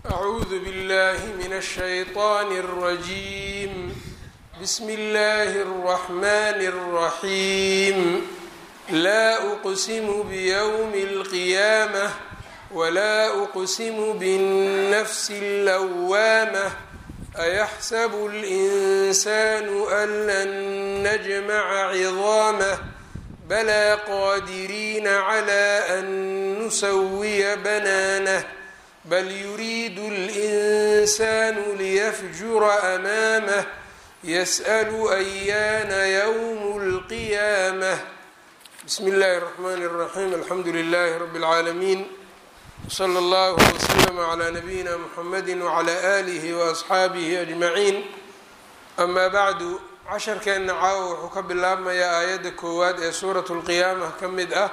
أعوذ بالله من الشيطان الرجيم بسم الله الرحمن الرحيم لا أقسم بيوم القيامة ولا أقسم بالنفس اللوامة أيحسب الإنسان أن لن نجمع عظامه بلى قادرين على أن نسوي بنانه بل يريد الإنسان ليفجر أمامه يسأل أيان يوم القيامة بسم الله الرحمن الرحيم الحمد لله رب العالمين وصلى الله وسلم على نبينا محمد وعلى آله وأصxaabihi أجمعين أما bعd casharkeenna caawa wuxuu ka bilaabmayaa aayadda koowaad ee suuraة الqiyaama ka mid ah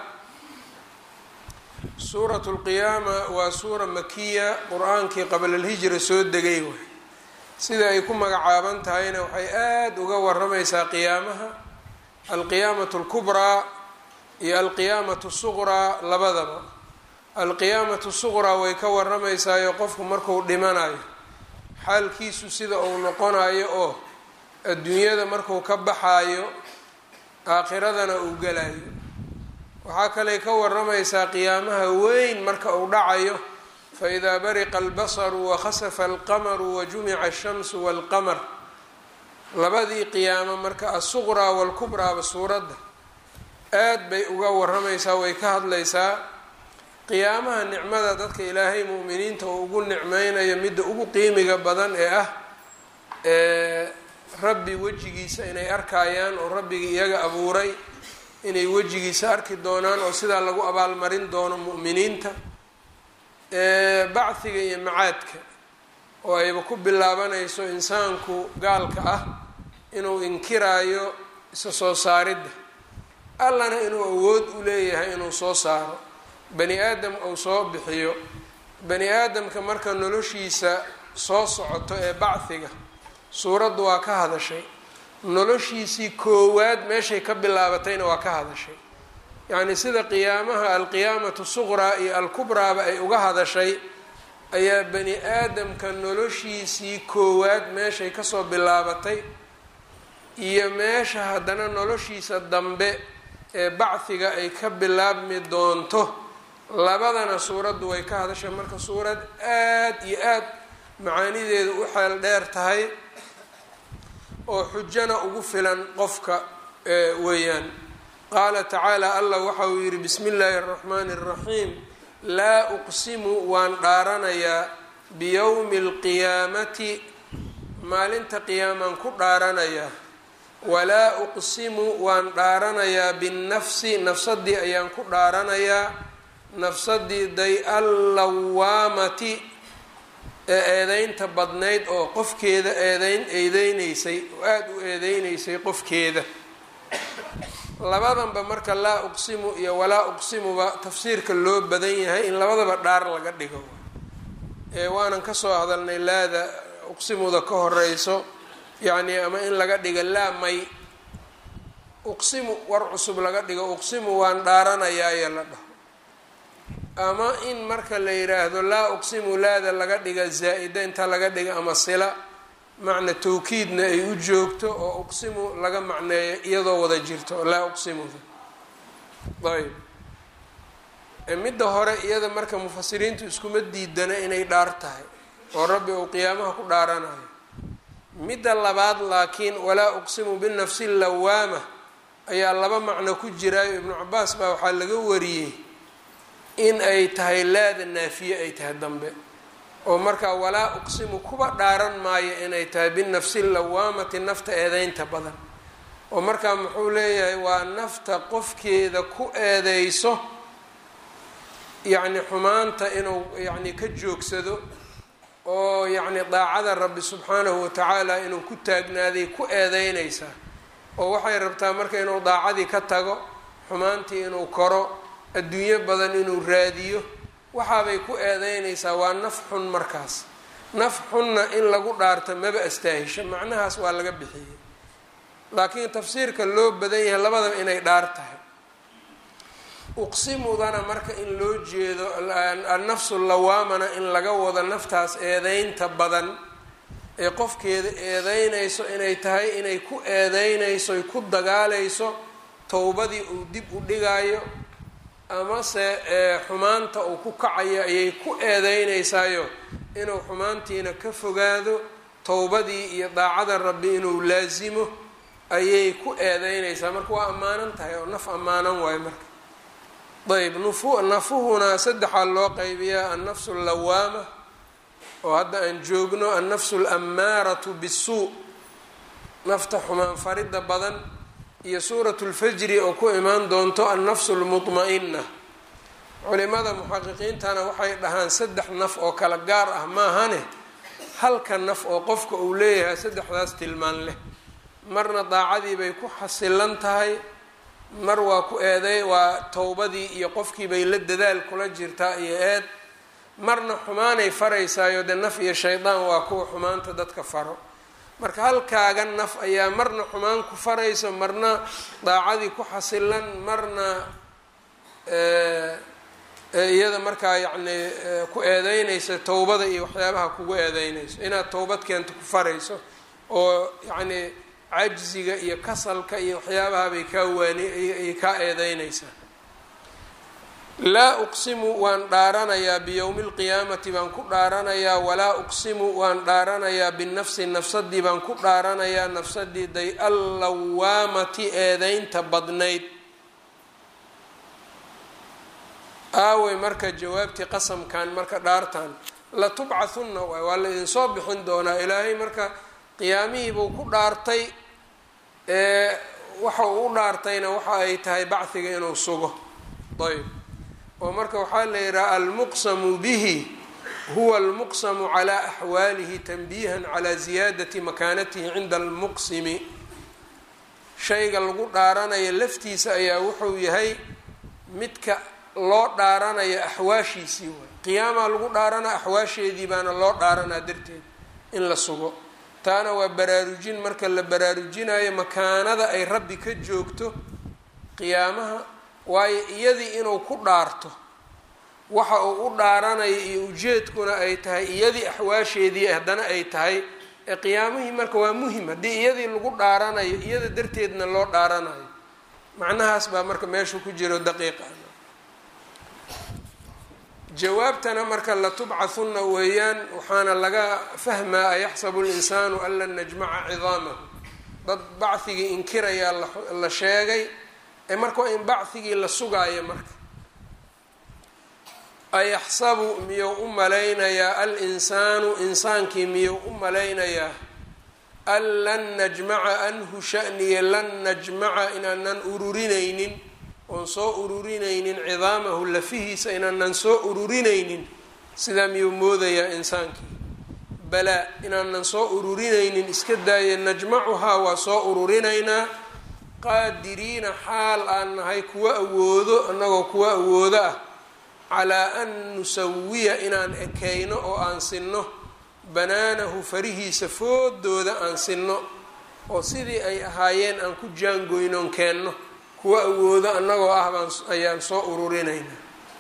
suuraة الqiyaama waa suura makiya qur-aankii qabla اlhijra soo degay way sida ay ku magacaaban tahayna waxay aada uga waramaysaa qiyaamaha alqiyaamaة الkubraa iyo alqiyaamaة الsuqraa labadaba alqiyaamatu suqraa way ka waramaysaayo qofku marku dhimanayo xaalkiisu sida uu noqonayo oo adduunyada marku ka baxaayo aakhiradana uu galayo waxaa kaley ka waramaysaa qiyaamaha weyn marka uu dhacayo faidaa bariqa albasaru wakhasafa alqamaru wajumica ashamsu walqamar labadii qiyaamo marka asuqraa walkubraaba suuradda aad bay uga waramaysaa way ka hadlaysaa qiyaamaha nicmada dadka ilaahay mu'miniinta uu ugu nicmeynayo midda ugu qiimiga badan ee ah ee rabbi wejigiisa inay arkayaan oo rabbigii iyaga abuuray inay wejigiisa arki doonaan oo sidaa lagu abaalmarin doono mu'miniinta bacdiga iyo macaadka oo ayba ku bilaabanayso insaanku gaalka ah inuu inkiraayo isa soo saaridda allana inuu awood u leeyahay inuu soo saaro bani aadam uu soo bixiyo bani aadamka marka noloshiisa soo socoto ee bacdiga suuraddu waa ka hadashay noloshiisii koowaad meeshay ka bilaabatayna waa ka hadashay yacnii sida qiyaamaha alqiyaamatu suqraa iyo alkubraaba ay uga hadashay ayaa bani aadamka noloshiisii koowaad meeshay kasoo bilaabatay iyo meesha haddana noloshiisa dambe ee bacdiga ay ka bilaabmi doonto labadana suuraddu way ka hadashay marka suurad aad iyo aad macaanideedu u xeel dheer tahay oo xujana ugu filan qofka weeyaan qaala tacaala allah waxa uu yidhi bismi illaahi araxmaani araxiim laa uqsimu waan dhaaranayaa biyowmi alqiyaamati maalinta qiyaamaan ku dhaaranayaa walaa uqsimu waan dhaaranayaa binnafsi nafsadii ayaan ku dhaaranayaa nafsadii day allawaamati ee eedeynta badnayd oo qofkeeda eedeyn eedeyneysay oo aada u eedeyneysay qofkeeda labadanba marka laa uqsimu iyo walaa uqsimuba tafsiirka loo badan yahay in labadaba dhaar laga dhigo ee waanan kasoo hadalnay laada uqsimuda ka horeyso yacni ama in laga dhigo laa may uqsimu war cusub laga dhigo uqsimu waan dhaaranayaa iyo la dhaho ama in marka la yiraahdo laa uqsimu laada laga dhiga zaa-ida inta laga dhiga ama sila macna tawkiidna ay u joogto oo uqsimu laga macneeyo iyadoo wada jirto laa uqsimuda ayb midda hore iyada marka mufasiriintu iskuma diidana inay dhaar tahay oo rabbi uu qiyaamaha ku dhaaranayo midda labaad laakiin walaa uqsimu binafsi lawaama ayaa laba macno ku jiraayo ibnu cabaas baa waxaa laga wariyey in ay tahay laada naafiye ay tahay dambe oo markaa walaa uqsimu kuba dhaaran maayo inay tahay binafsi lawaamati nafta eedeynta badan oo markaa muxuu leeyahay waa nafta qofkeeda ku eedeyso yacni xumaanta inuu yacni ka joogsado oo yacni daacada rabbi subxaanahu watacaala inuu ku taagnaaday ku eedeynaysaa oo waxay rabtaa marka inuu daacadii ka tago xumaantii inuu koro adduunyo badan inuu raadiyo waxaabay ku eedeynaysaa waa naf xun markaas naf xunna in lagu dhaarto maba astaahisho macnahaas waa laga bixiyey laakiin tafsiirka loo badan yahay labadaba inay dhaar tahay uqsimudana marka in loo jeedo annafsu lawaamana in laga wado naftaas eedeynta badan ee qofkeeda eedeynayso inay tahay inay ku eedeynayso ay ku dagaalayso towbadii uu dib u dhigaayo amase xumaanta uu ku kacayo ayay ku eedeynaysaayo inuu xumaantiina ka fogaado towbadii iyo daacada rabbi inuu laasimo ayay ku eedeynaysaa marka waa ammaanan tahay oo naf ammaanan waayo marka ayb nufu nafuhuna saddexaa loo qaybiyaa annafsu allawaama oo hadda aan joogno annafsu alammaaratu bisuu nafta xumaan faridda badan iyo suuratu lfajri oo ku imaan doonto annafsu lmutma-ina culimada muxaqiqiintana waxay dhahaan saddex naf oo kala gaar ah maahane halka naf oo qofka uu leeyahay saddexdaas tilmaan leh marna daacadii bay ku xasilan tahay mar waa ku eeday waa towbadii iyo qofkii bay la dadaal kula jirtaa iyo eed marna xumaanay faraysaayo dee naf iyo shaydaan waa kuwa xumaanta dadka faro marka halkaaga naf ayaa marna xumaan ku farayso marna daacadii ku xasilan marna iyada markaa yacni ku eedeynaysa towbada iyo waxyaabaha kugu eedeynayso inaad towbad keento ku farayso oo yacni cajziga iyo kasalka iyo waxyaabaha bay kaa waani ay kaa eedeynaysaa laa uqsimu waan dhaaranayaa biyowmi lqiyaamati baan ku dhaaranayaa walaa uqsimu waan dhaaranayaa binafsi nafsadii baan ku dhaaranayaa nafsadii day allawaamati eedeynta badnayd aawey marka jawaabtii qasamkan marka dhaartan latubcathunna waay waa la idinsoo bixin doonaa ilaahay marka qiyaamihii buu ku dhaartay waxa uu u dhaartayna waxa ay tahay bachiga inuu sugo ayb oo marka waxaa la yidhaha almuqsamu bihi huwa almuqsamu calaa axwaalihi tanbiihan calaa ziyaadati makaanatihi cinda almuqsimi shayga lagu dhaaranayo laftiisa ayaa wuxuu yahay midka loo dhaaranayo axwaashiisii waay qiyaamaa lagu dhaarana axwaasheedii baana loo dhaaranaa darteed in la sugo taana waa baraarujin marka la baraarujinayo makaanada ay rabbi ka joogto qiyaamaha waayo iyadii inuu ku dhaarto waxa uu u dhaaranayo iyo ujeedkuna ay tahay iyadii axwaasheedii haddana ay tahay ee qiyaamihii marka waa muhim haddii iyadii lagu dhaaranayo iyada darteedna loo dhaaranayo macnahaas baa marka meeshu ku jiro daqiiqa jawaabtana marka latubcathunna weeyaan waxaana laga fahmaa ayaxsabu linsaanu an lan najmaca cidaamahu dad bachigii inkirayaa la sheegay ee marka waa in bachigii la sugaayo marka ayaxsabu miyuu u malaynayaa al-insaanu insaankii miyuu u malaynayaa an lan najmaca anhu shaniye lan najmaca inaanan ururinaynin oon soo ururinaynin cidaamahu lafihiisa inaanan soo ururinaynin sidaa miyuu moodayaa insaankii balaa inaanan soo ururinaynin iska daaya najmacuhaa waa soo ururinaynaa qaadiriina xaal aan nahay kuwa awoodo annagoo kuwa awoodo ah calaa an nusawiya inaan ekeyno oo aan sinno banaanahu farihiisa foodooda aan sinno oo sidii ay ahaayeen aan ku jaangoynoon keenno kuwa awoodo annagoo ah baan ayaan soo ururinaynaa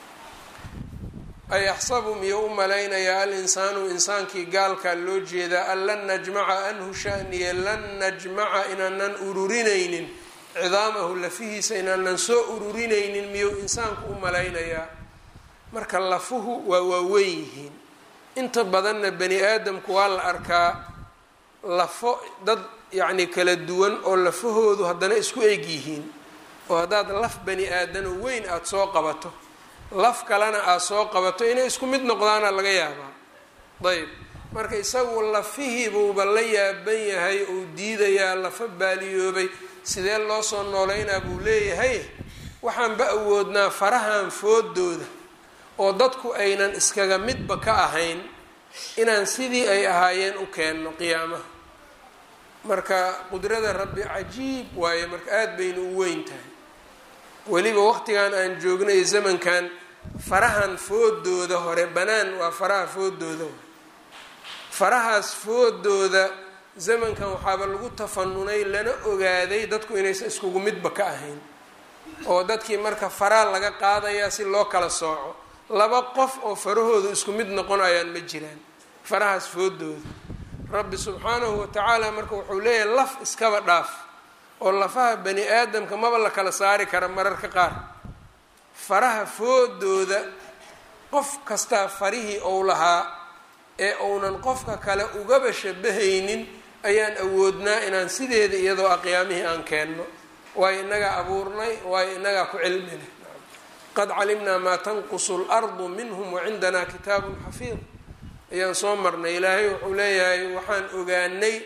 ayaxsabu miyuu u malaynayaa al-insaanu insaankii gaalkaa loo jeedaa an lan najmaca anhu shaniye lan najmaca inaanan ururinaynin cidaamahu lafihiisa inaanan soo ururinaynin miyuu insaanku u malaynayaa marka lafuhu waa waaweyn yihiin inta badanna bani aadamku waa la arkaa lafo dad yacni kala duwan oo lafahoodu haddana isku eg yihiin oo haddaad laf bani aadano weyn aada soo qabato laf kalena aada soo qabato inay isku mid noqdaana laga yaabaa dayib marka isagu lafihiibuuba la yaaban yahay uu diidayaa lafa baaliyoobay sidee loo soo nooleynaa buu leeyahay waxaanba awoodnaa farahan foodooda oo dadku aynan iskaga midba ka ahayn inaan sidii ay ahaayeen u keenno qiyaamaha marka qudrada rabbi cajiib waaye marka aada baynu u weyn tahay weliba waqtigan aan joognay zamankan farahan foodooda hore banaan waa faraha foodooda farahaas foodooda zamankan waxaaba lagu tafanunay lana ogaaday dadku inaysan iskugu midba ka ahayn oo dadkii marka faraa laga qaadayaa si loo kala sooco laba qof oo farahoodu isku mid noqonayaan ma jiraan farahaas foodooda rabbi subxaanahu watacaala marka wuxuu leeyahay laf iskaba dhaaf oo lafaha bani aadamka maba la kala saari kara mararka qaar faraha foodooda qof kastaa farihii ou lahaa ee uunan qofka kale ugaba shabahaynin ayaan awoodnaa inaan sideeda iyadoo aqyaamihii aan keenno waayo inagaa abuurnay waayo inagaa ku cilmi leh qad calimnaa maa tanqusu lardu minhum wacindanaa kitaabun xafiid ayaan soo marnay ilaahay wuxuu leeyahay waxaan ogaanay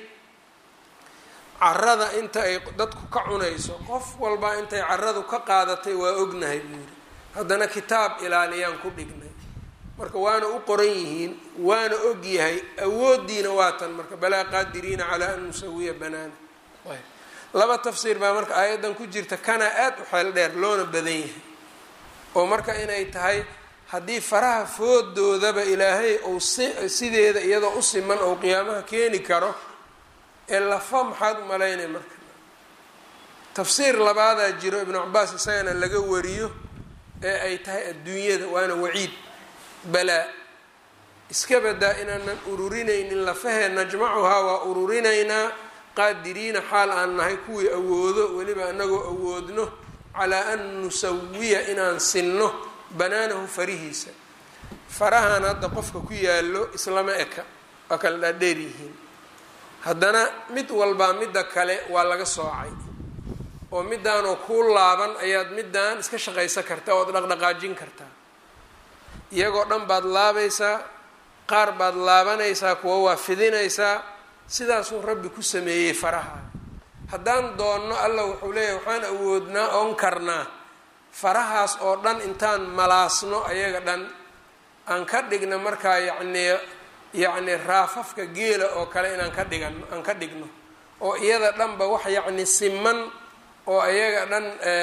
carada inta ay dadku ka cunayso qof walba intay caradu ka qaadatay waa ognahay buu yidhi haddana kitaab ilaaliyaan ku dhignay marka waana u qoran yihiin waana og yahay awoodiina waa tan marka balaa qaadiriina calaa an nusawiya banaana laba tafsiir baa marka aayaddan ku jirta kana aada u xeel dheer loona badan yahay oo marka inay tahay haddii faraha foodoodaba ilaahay ou sideeda iyadoo u siman ou qiyaamaha keeni karo ee lafa maxaad u malaynay marka tafsiir labaadaa jiro ibnu cabaas isagana laga wariyo ee ay tahay adduunyada waana waciid balaa iska badaa inaanan ururinaynin lafahee najmacuhaa waa ururinaynaa qaadiriina xaal aan nahay kuwii awoodo weliba anagoo awoodno calaa an nusawiya inaan sinno banaanahu farihiisa farahan hadda qofka ku yaallo islama eka waa kala dhaadheer yihiin haddana mid walbaa midda kale waa laga soocay oo midaanoo kuu laaban ayaad midaan iska shaqaysan kartaa ood dhaqdhaqaajin kartaa iyagoo dhan baad laabaysaa qaar baad laabanaysaa kuwa waa fidinaysaa sidaasuu rabbi ku sameeyey faraha haddaan doonno allah wuxuu leeyahy waxaan awoodnaa oon karnaa farahaas oo dhan intaan malaasno ayaga dhan aan ka dhigno markaa yacnii yacni raafafka geela oo kale inaan ka dhigano aan ka dhigno oo iyada dhanba wax yacni siman oo iyaga dhan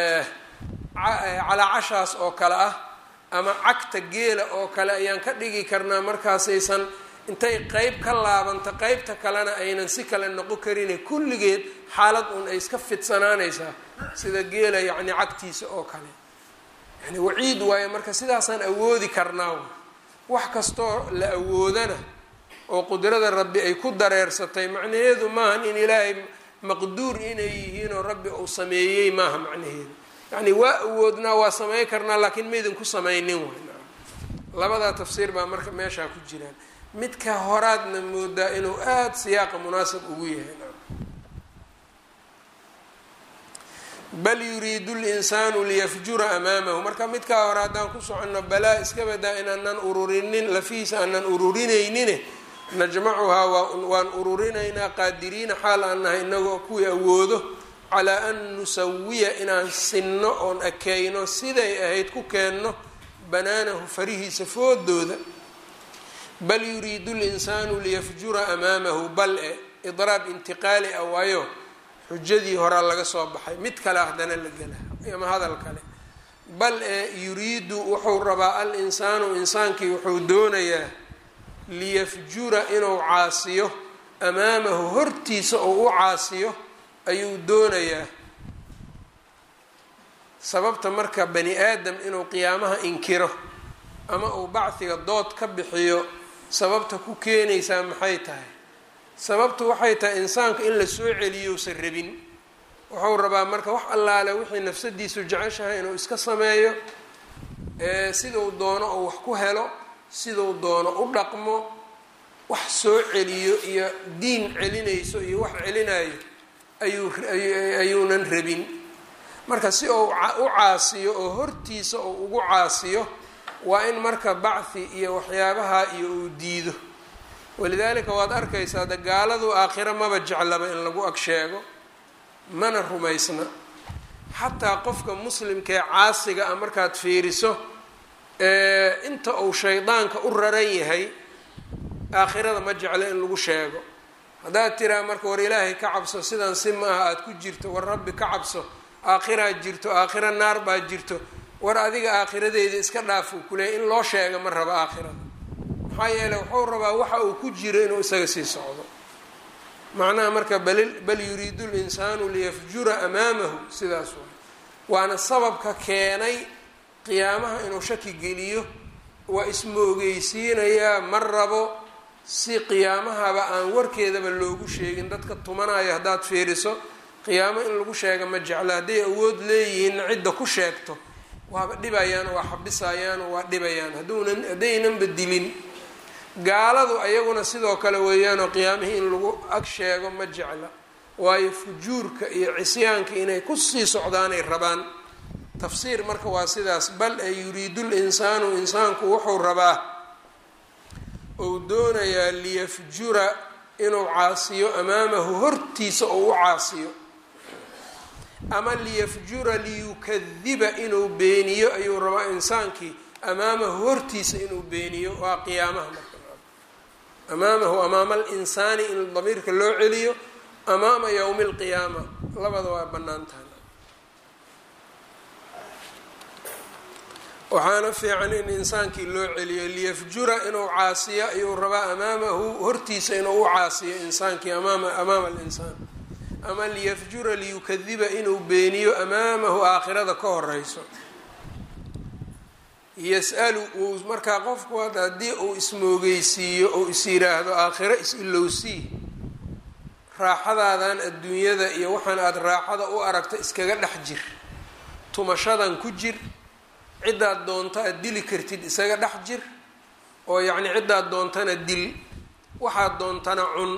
calaacashaas oo kale ah ama cagta geela oo kale ayaan ka dhigi karnaa markaasaysan intay qeyb ka laabanto qeybta kalena aynan si kale noqon karine kulligeed xaalad un ay iska fidsanaanaysaa sida geela yacni cagtiisa oo kale yani waciid waayo marka sidaasaan awoodi karnaa wax kastoo la awoodana oo qudrada rabbi ay ku dareersatay macnaheedu maahan in ilaahay maqduur inay yihiin oo rabbi uu sameeyey maaha macnaheedu yacni waa awoodnaa waa samey karnaa laakiin maydin ku samaynin waay labadaa tafsiir baa marka meeshaa ku jiraan midka horaadna moodaa inuu aada siyaaqa munaasab ugu yahay bal yuriidu linsaanu liyafjura amaamahu marka midkaa hore haddaan ku soconno balaa iska badaa inaanan ururinin lafihiisa aanan ururinaynin najmacuhaa waan ururinaynaa qaadiriina xaal aan nahay inagoo kuwii awoodo calaa an nusawiya inaan sinno oon akeyno siday ahayd ku keenno banaanahu farihiisa foodooda bal yuriidu linsaanu liyafjura amaamahu bal e idraab intiqaali ah waayo xujadii horaa laga soo baxay mid kale haddana la gela ama hadal kale bal e yuriidu wuxuu rabaa al insaanu insaankii wuxuu doonayaa liyafjura inuu caasiyo amaamahu hortiisa oo u caasiyo ayuu doonayaa sababta marka bani aadam inuu qiyaamaha inkiro ama uu bacdiga dood ka bixiyo sababta ku keenaysaa maxay tahay sababtu waxay tahay insaanka in la soo celiyousan rabin wuxuu rabaa marka wax allaale wixii nafsadiisu jeceshahay inuu iska sameeyo siduu doono oo wax ku helo siduu doono u dhaqmo wax soo celiyo iyo diin celinayso iyo wax celinayo ayuu ayuunan rabin marka si uu u caasiyo oo hortiisa uu ugu caasiyo waa in marka bacthi iyo waxyaabaha iyo uu diido walidaalika waad arkaysaa de gaaladu aakhiro maba jeclaba in lagu ag sheego mana rumaysna xataa qofka muslimkaee caasiga ah markaad fiiriso inta uu shaydaanka u raran yahay aakhirada ma jeclo in lagu sheego haddaad tiraa marka war ilaahay ka cabso sidan si ma aha aada ku jirto war rabbi ka cabso aakhiraad jirto aakhiro naar baad jirto war adiga aakhiradeeda iska dhaafuu kuleeyay in loo sheega ma rabo aakhirada maxaa yeeley wuxuu rabaa waxa uu ku jiro inuu isaga sii socdo macnaha marka bal bal yuriidu linsaanu liyafjura amaamahu sidaas waay waana sababka keenay qiyaamaha inuu shaki geliyo waa ismoogeysiinayaa ma rabo si qiyaamahaba aan warkeedaba loogu sheegin dadka tumanayo haddaad fiiriso qiyaamo in lagu sheega ma jeclo hadday awood leeyihiinna cidda ku sheegto waaba dhibayaan waa xabisayaan waa dhibayaan haduunan haddaynanba dilin gaaladu ayaguna sidoo kale weeyaanoo qiyaamihii in lagu ag sheego ma jecla waayo fujuurka iyo cisyaanka inay kusii socdaanay rabaan tafsiir marka waa sidaas bal ee yuriidu linsaanu insaanku wuxuu rabaa ou doonayaa liyafjura inuu caasiyo amaamahu hortiisa oo u caasiyo ama liyafjura liyukadiba inuu beeniyo ayuu rabaa insaankii amaamahu hortiisa inuu beeniyo waa qiyaamaha marka amaamahu amaama alinsaani in damiirka loo celiyo amaama yowmi alqiyaama labada waa bannaan tahay waxaana fiican in insaankii loo celiyo liyafjura inuu caasiyo ayuu rabaa amaamahu hortiisa inuu u caasiyo insaankii amaama amaama alinsaan ama liyafjura liyukadiba inuu beeniyo amaamahu aakhirada ka horeyso yas-alu uu markaa qofku hadda haddii uu ismoogeysiiyo ou is yiraahdo aakhiro is-ilowsii raaxadaadan adduunyada iyo waxaan aada raaxada u aragta iskaga dhex jir tumashadan ku jir ciddaad doonto aad dili kartid isaga dhex jir oo yacni ciddaad doontana dil waxaad doontana cun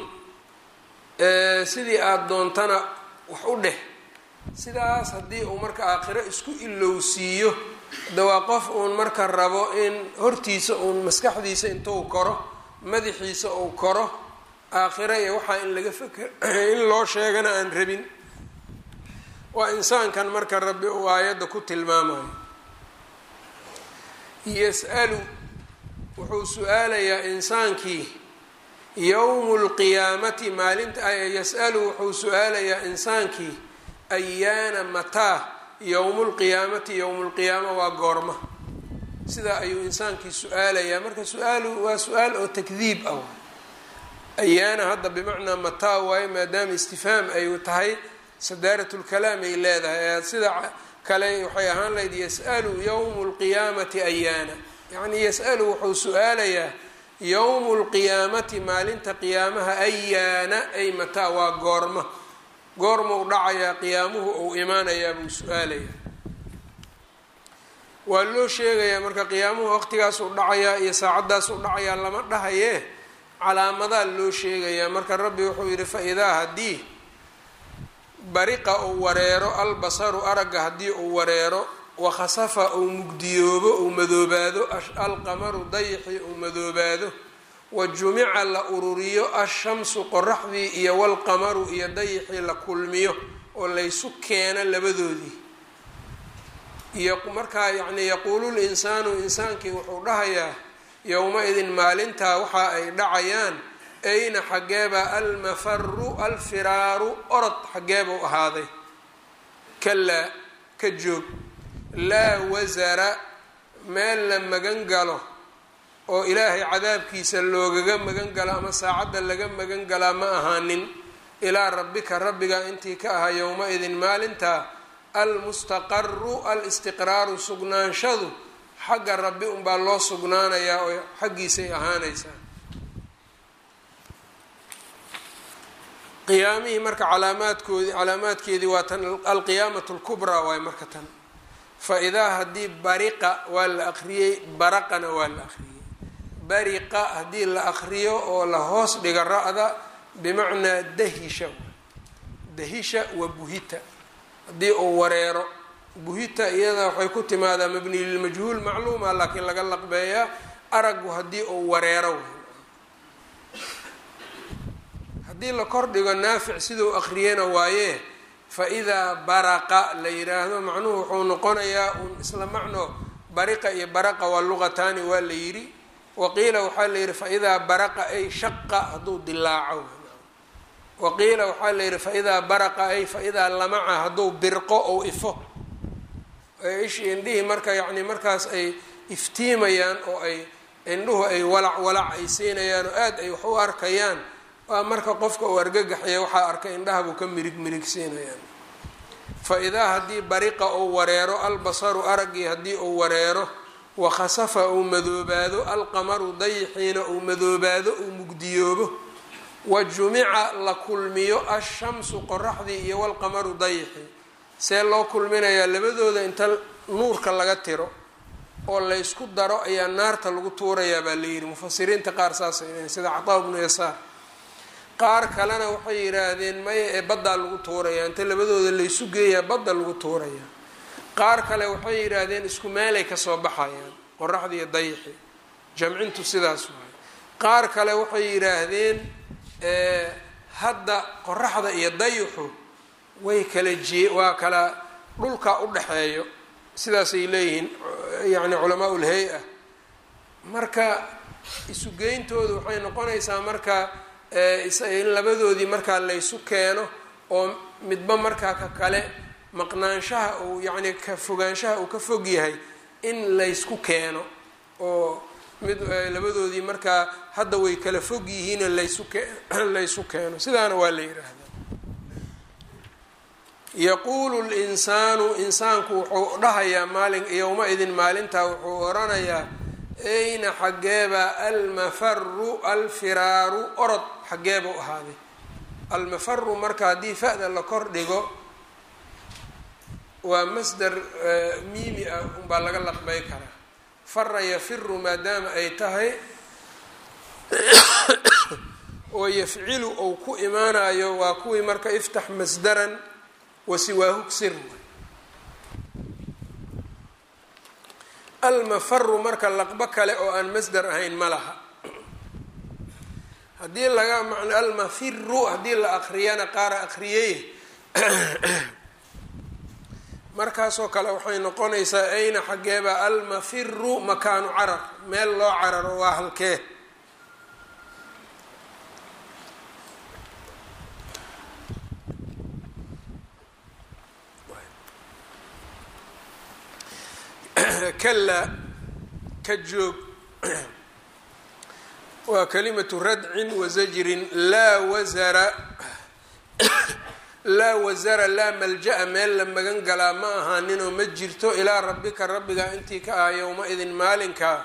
sidii aada doontana wax u dheh sidaas haddii uu marka aakhiro isku ilowsiiyo de waa qof uun marka rabo in hortiisa uun maskaxdiisa intuu koro madaxiisa uu koro aakhiro iyo waxaa in laga feker in loo sheegana aan rabin waa insaankan marka rabbi uu aayadda ku tilmaamayo yas-alu wuxuu su-aalayaa insaankii yowmu lqiyaamati maalinta yas-alu wuxuu su-aalayaa insaankii ayaana mataa yowmu lqiyaamati yowmu lqiyaama waa goorma sidaa ayuu insaankii su-aalayaa marka su-aalu waa su-aal oo takdiib ah ayaana hadda bimacnaa mataa waayo maadaama istifhaam ay tahay sadaarat lkalaam ay leedahay sida kale waxay ahaan lahayd yas-alu yowmu lqiyaamati ayaana yacnii yas-alu wuxuu su-aalayaa yowmu lqiyaamati maalinta qiyaamaha ayaana ay mataa waa goorma goormau dhacayaa qiyaamuhu ou imaanayaa buu su-aalayaa waa loo sheegayaa marka qiyaamuhu waqtigaasuu dhacayaa iyo saacaddaasuu dhacayaa lama dhahayee calaamadaa loo sheegayaa marka rabbi wuxuu yidhi fa-idaa haddii bariqa uu wareero albasaru aragga haddii uu wareero wakhasafa uu mugdiyoobo uu madoobaado alqamaru dayixii uu madoobaado wa jumica la ururiyo ashamsu qoraxdii iyo walqamaru iyo dayixii la kulmiyo oo laysu keeno labadoodii iyo markaa yacni yaquulu linsaanu insaankii wuxuu dhahayaa yowma-idin maalintaa waxa ay dhacayaan ayna xaggeeba almafaru alfiraaru orod xaggeebuu ahaaday kalaa ka joog laa wasara meel la magan galo oo ilaahay cadaabkiisa loogaga magan galo ama saacadda laga magan galaa ma ahaanin ilaa rabbika rabbiga intii ka ahaa yowma-idin maalintaa almustaqaru alistiqraaru sugnaanshadu xagga rabbi unbaa loo sugnaanayaa oo xaggiisay ahaanaysaa qiyaamihii marka calaamaadkoodii calaamaadkeedii waa tan alqiyaamatu lkubraa waay marka tan fa idaa haddii bariqa waa la akriyey baraqana waa la akriyey bariqa haddii la akriyo oo la hoos dhiga ra-da bimacnaa dahisha dahisha wa buhita haddii uu wareero buhita iyada waxay ku timaadaa mabni lilmajhuul macluuma laakiin laga laqbeeyaa aragu haddii uu wareero haddii la kordhigo naafic siduu akriyana waaye fa idaa baraqa la yiraahdo macnuhu wuxuu noqonayaa un isla macno bariqa iyo baraqa waa luqataani waa la yidhi waqiila waxaa la yidhi fa idaa baraqa ay shaqa hadduu dilaaco waqiila waxaa la yidhi fa idaa baraqa ay fa idaa lamaca hadduu birqo ou ifo ishi indhihii marka yacni markaas ay iftiimayaan oo ay indhuhu ay walac walac ay siinayaan oo aada ay wax u arkayaan waa marka qofka uu argagaxaya waxaa arkay indhaha buu ka mirig mirigsiinayaan fa idaa haddii bariqa uu wareero albasaru araggii haddii uu wareero wakhasafa uu madoobaado alqamaru dayixiina uu madoobaado uu mugdiyoobo wa jumica la kulmiyo ashamsu qoraxdii iyo walqamaru dayixi see loo kulminayaa labadooda inta nuurka laga tiro oo laysku daro ayaa naarta lagu tuurayaa baa layidhi mufasiriinta qaar saasay leeyiin sida cataa bnu yasaar qaar kalena waxay yidhaahdeen maya ee baddaa lagu tuurayaa inta labadooda laysu geeyaa badda lagu tuurayaa qaar kale waxay yidhaahdeen isku meelay kasoo baxayaan qoraxda iyo dayixi jamcintu sidaas waay qaar kale waxay yidhaahdeen hadda qoraxda iyo dayixu way kala jee waa kala dhulka u dhexeeyo sidaasay leeyihiin yani culamaa ul hay-a marka isugeyntoodu waxay noqonaysaa marka in labadoodii markaa laysu keeno oo midba markaa ka kale maqnaanshaha uu yacni ka fogaanshaha uu ka fog yahay in laysku keeno oo mid labadoodii markaa hadda way kala fog yihiinoo laysu ke laysu keeno sidaana waa la yidhaahdaa yaquulu linsaanu insaanku wuxuu dhahayaa maalin yowma-idin maalintaa wuxuu oranayaa ayna xaggeeba almafaru alfiraaru orod xaggeeba u ahaaday almafaru marka haddii fa-da la kor dhigo waa masdar miimi ah unbaa laga laqbay karaa fara yafiru maadaama ay tahay oo yafcilu ou ku imaanayo waa kuwii marka iftax masdaran wasiwaahu ksir almafaru marka laqbo kale oo aan masdar ahayn ma laha haddii laga man almafiru haddii la akriyana qaara akriyey markaasoo kale waxay noqonaysaa ayna xaggeeba almafiru makaanu carar meel loo cararo waa halkee kala ka joog waa kalimatu radcin wasajrin laa wasara laa wasara laa malja-a meel la magan galaa ma ahaaninoo ma jirto ilaa rabbika rabbiga intii ka ah yowma-idin maalinka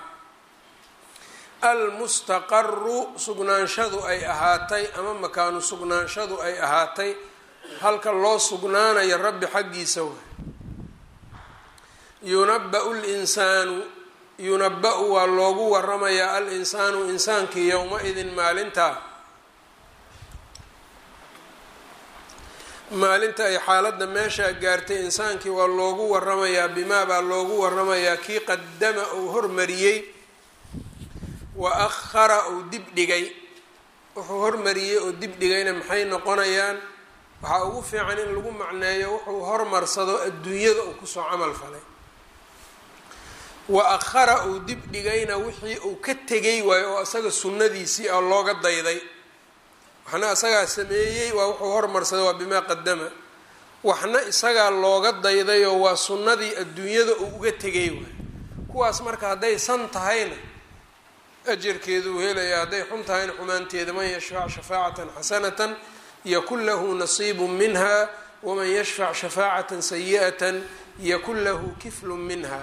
almustaqaru sugnaanshadu ay ahaatay ama makaanu sugnaanshadu ay ahaatay halka loo sugnaanayo rabbi xaggiisa way yunaba-u linsaanu yunaba-u waa loogu waramayaa al-insaanu insaankii yowma-idin maalinta maalinta ay xaaladda meeshaa gaartay insaankii waa loogu waramayaa bimaa baa loogu waramayaa kii qadama uu hormariyey wa akhara uu dib dhigay wuxuu hormariyey oo dib dhigayna maxay noqonayaan waxaa ugu fiican in lagu macneeyo wuxuu hormarsado adduunyada uu kusoo camal falay wa akhara uu dib dhigayna wixii uu ka tegay waayo oo isaga sunnadiisii ah looga dayday waxna isagaa sameeyey waa wuxuu hormarsaday waa bimaa qadama waxna isagaa looga daydayoo waa sunnadii adduunyada uu uga tegay waayo kuwaas marka hadday san tahayna ajarkeeduu helaya hadday xun tahayna xumaanteeda man yashfac shafaacatan xasanatan yakun lahu nasiibu minha waman yashfac shafaacatan sayi'atan yakun lahu kiflu minha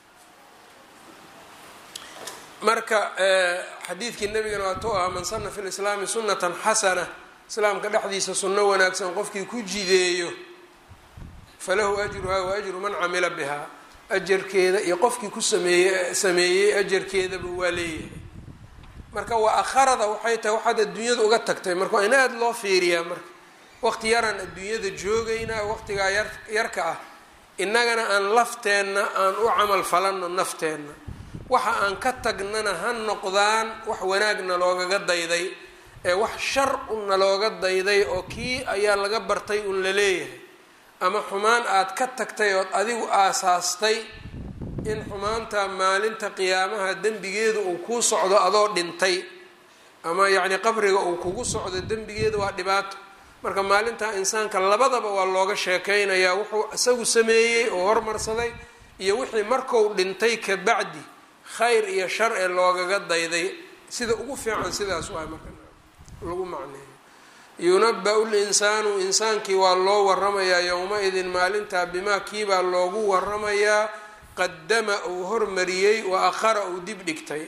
marka xadiidkii nabigana waatuu ahaa man sana fi lislaami sunatan xasana islaamka dhexdiisa sunno wanaagsan qofkii ku jideeyo falahu ajruhaa wa ajru man camila bihaa ajarkeeda iyo qofkii ku sameeyey sameeyey ajarkeedaba waa leeyahay marka waa akharada waxay tahay waxaad adduunyada uga tagtay marka waa in aada loo fiiriyaa marka waqti yaraan adduunyada joogaynaa waqtigaa yar yarka ah innagana aan lafteenna aan u camal falanno nafteenna waxa aan ka tagnana ha noqdaan wax wanaagna loogaga dayday ee wax shar unna looga dayday oo kii ayaa laga bartay un la leeyahay ama xumaan aad ka tagtay ood adigu aasaastay in xumaanta maalinta qiyaamaha dembigeedu uu kuu socdo adoo dhintay ama yacni qabriga uu kugu socdo dembigeeda waa dhibaato marka maalinta insaanka labadaba waa looga sheekeynayaa wuxuu isagu sameeyey oo hormarsaday iyo wixii marku dhintay ka bacdi khayr iyo shar ee loogaga dayday sida ugu fiican sidaas waay marka lagu macneeyo yunaba-u linsaanu insaankii waa loo waramayaa yowma-idin maalintaa bimaa kiibaa loogu waramayaa qadama uu hormariyey wa akhara uu dib dhigtay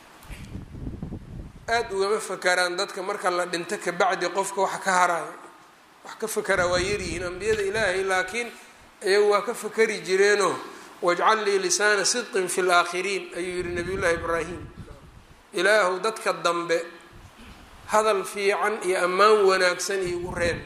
aada ugama fakaraan dadka marka la dhinto kabacdi qofka wax ka haraayo wax ka fakaraa waa yaryihiin ambiyada ilaahay laakiin iyagu waa ka fakari jireenoo wajcal lii lisaana sidqin fi laakhiriin ayuu yihi nabiy llaahi ibraahim ilaahu dadka dambe hadal fiican iyo ammaan wanaagsan iigu reeb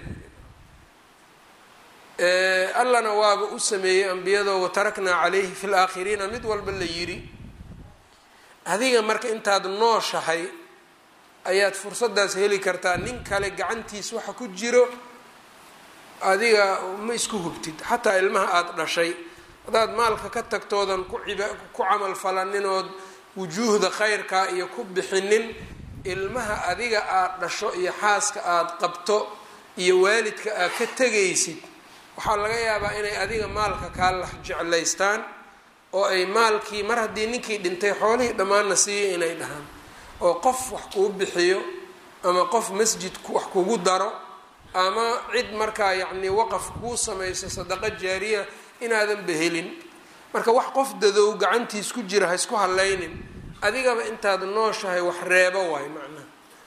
allana waaba u sameeyey ambiyadoo wataraknaa calayhi fi laakhiriina mid walba la yidhi adiga marka intaad nooshahay ayaad fursaddaas heli kartaa nin kale gacantiis waxa ku jiro adiga ma isku hubtid xataa ilmaha aada dhashay haddaad maalka ka tagtoodan ku ciba ku camal falaninood wujuuhda khayrkaa iyo ku bixinin ilmaha adiga aada dhasho iyo xaaska aada qabto iyo waalidka aad ka tegaysid waxaa laga yaabaa inay adiga maalka kaa lax jeclaystaan oo ay maalkii mar haddii ninkii dhintay xoolihii dhammaanna siiya inay dhahaan oo qof wax kuu bixiyo ama qof masjid wax kugu daro ama cid markaa yacnii waqaf kuu samayso sadaqo jaariya inaadan behelin marka wax qof dadow gacantiis ku jira ha isku hallaynin adigaba intaad nooshahay wax reebo waay macnaha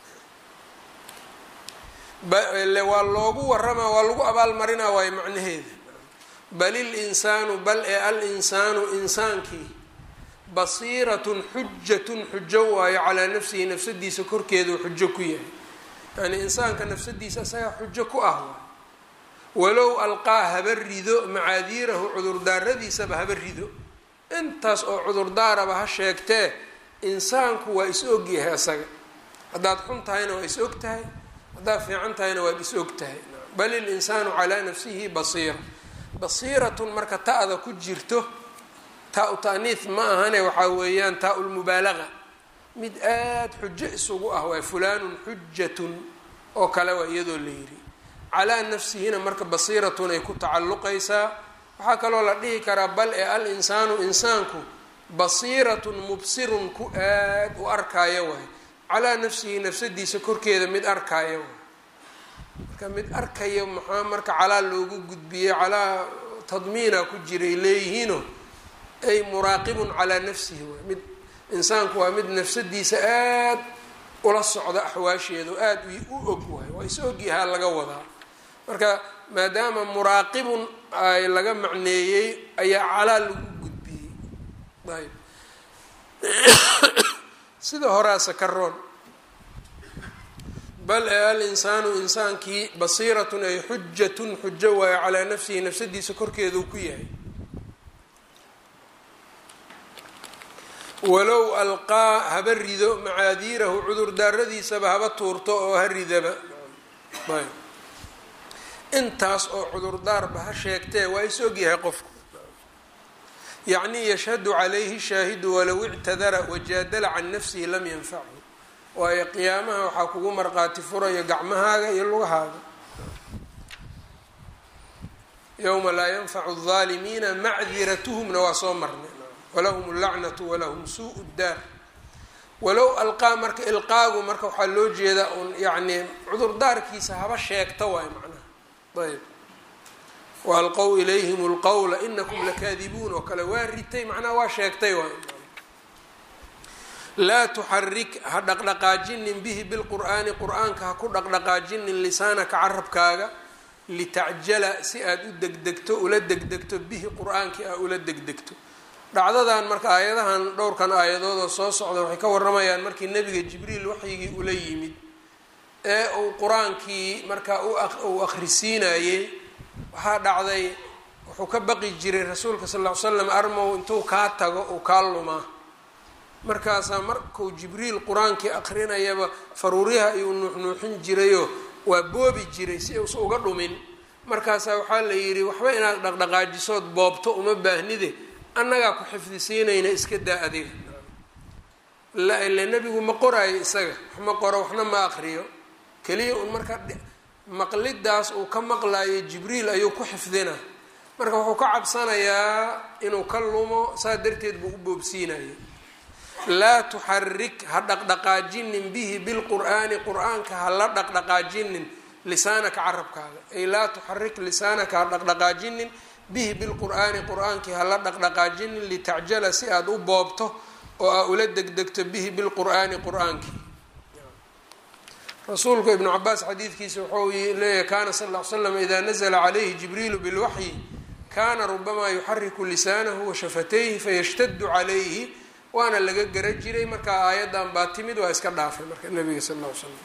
waa loogu waramaa waa lagu abaalmarinaa waayo macnaheeda bal il insaanu bal ee al insaanu insaankii basiiratun xujatun xujo waayo calaa nafsihi nafsadiisa korkeeduu xujo ku yahay yani insaanka nafsadiisa isagaa xujo ku ah waay walow alqaa haba rido macaadiirahu cudurdaaradiisaba haba rido intaas oo cudurdaaraba ha sheegtee insaanku waa is ogyahay isaga haddaad xun tahayna waa is og tahay haddaad fiican tahayna waad is og tahay bal il insaanu calaa nafsihi basiira basiiratun marka ta-da ku jirto taa-u taaniis ma ahane waxaa weeyaan taa lmubaalaga mid aada xujo isugu ah waay fulaanun xujatun oo kale waa iyadoo la yidhi calaa nafsihina marka basiiratun ay ku tacalluqaysaa waxaa kaloo la dhihi karaa bal ee al insaanu insaanku basiiratun mubsirun ku aad u arkaayo waay calaa nafsihi nafsadiisa korkeeda mid arkaayo waay marka mid arkayo maxaa marka calaa loogu gudbiyey calaa tadmiina ku jiray leeyihiino ay muraaqibun calaa nafsihi waay mid insaanku waa mid nafsadiisa aad ula socda axwaasheeda oo aada u og waay waa is ogyahaa laga wadaa marka maadaama muraaqibun ay laga macneeyey ayaa calaa lagu gudbiyey ayb sida horaasa ka roon bal ee al insaanu insaankii basiiratun ay xujatun xujo waayo calaa nafsihi nafsadiisa korkeeduu ku yahay walow alqaa haba rido macaadiirahu cudurdaaradiisaba haba tuurto oo ha ridaba ayb intaas oo cudurdaarba ha sheegtee waa is ogyahay qofku yacnii yashhadu calayhi shaahidu walow ictadara wajaadala can nafsihi lam yanfachu waayo qiyaamaha waxaa kugu marqaati furayo gacmahaaga iyo lugahaaga yowma laa yanfacu aldaalimiina macdiratuhumna waa soo marnay walahum allacnatu walahum suu daar walow alqaa marka ilqaagu marka waxaa loo jeedaa un yacnii cudurdaarkiisa haba sheegta waay macnaha ayb waalqow ilayhim lqowla inakum lakaadibuun oo kale waa ritay macnaha waa sheegtay waay laa tuxarik ha dhaqdhaqaajinin bihi bilqur'aani qur-aanka ha ku dhaqdhaqaajinin lisaanaka carabkaaga litacjala si aada u degdegto ula degdegto bihi qur-aankii aa ula degdegto dhacdadan marka aayadahan dhowrkan aayadoodoo soo socda waxay ka waramayaan markii nebiga jibriil waxyigii ula yimid ee uu qur-aankii markaa uu akhrisiinayey waxaa dhacday wuxuu ka baqi jiray rasuulka sal ll ly slam armow intuu kaa tago uu kaa lumaa markaasaa markuu jibriil qur-aankii akrinayaba faruuryaha ayuu nuuxnuuxin jirayoo waa boobi jiray si uusa uga dhumin markaasaa waxaa la yidhi waxba inaad dhaqdhaqaajisood boobto uma baahnide annagaa ku xifdisiinayna iska daa adiga la ile nebigu ma qoraayo isaga wax ma qoro waxna ma aqriyo keliya un marka maqlidaas uu ka maqlayo jibriil ayuu ku xifdina marka wuxuu ka cabsanayaa inuu ka lumo saa darteed buu u boobsiinayo laa tuxarik ha dhaqdhaqaajinin bihi bilqur'aani qur-aanka ha la dhaqdhaqaajinin lisaanaka carabkaaga ay laa tuxarik lisaanaka ha dhaqdhaqaajinin bihi bilqur'aani qur-aankii hala dhaqdhaqaajinin litacjala si aada u boobto oo aa ula degdegto bihi bilqur'aani qur-aankii rasuulku ibnu cabaas xadiidkiisa wuxuu leeyahy kaana sal ll ly slam idaa nazla calayhi jibriilu bilwaxyi kaana rubamaa yuxariku lisaanahu wa shafatayhi fayashtadu calayhi waana laga gara jiray markaa aayaddan baa timid waa iska dhaafay marka nabiga sal ll ly slam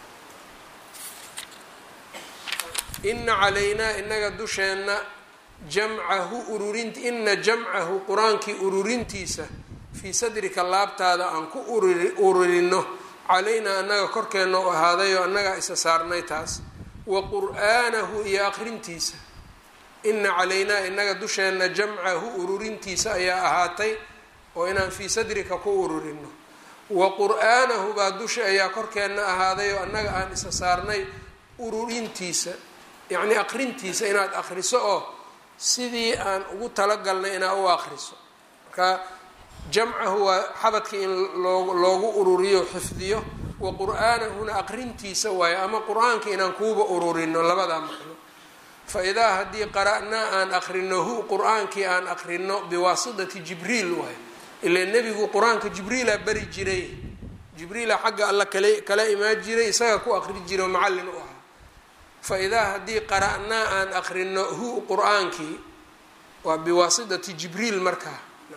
ina calaynaa inaga dusheenna jamcahu ururin ina jamcahu qur-aankii ururintiisa fii sadrika laabtaada aan ku ururino calaynaa annaga korkeenna u ahaadayoo annagaa isa saarnay taas wa qur'aanahu iyo aqrintiisa ina calaynaa inaga dusheenna jamcahu ururintiisa ayaa ahaatay oo inaan fii sadrika ku ururino wa qur'aanahu baa dusha ayaa korkeenna ahaaday oo annaga aan isa saarnay ururintiisa yacnii aqrintiisa inaad aqriso oo sidii aan ugu talagalnay inaad u aqriso marka jamcahu waa xabadka in loo loogu ururiyo xifdiyo wa qur-aanahuna aqrintiisa waayo ama qur-aanka inaan kuuba ururino labadaa macno fa idaa haddii qara'naa aan aqrino hu qur-aankii aan aqrino biwaasitati jibriil waayo ilaa nebigu qur-aanka jibriila bari jiray jibriila xagga alla kale kala imaan jiray isaga ku aqri jiray oo macallin u ahaa fa idaa haddii qara'naa aan aqrino hu qur-aankii waa biwaasitati jibriil markaa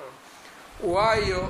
waayo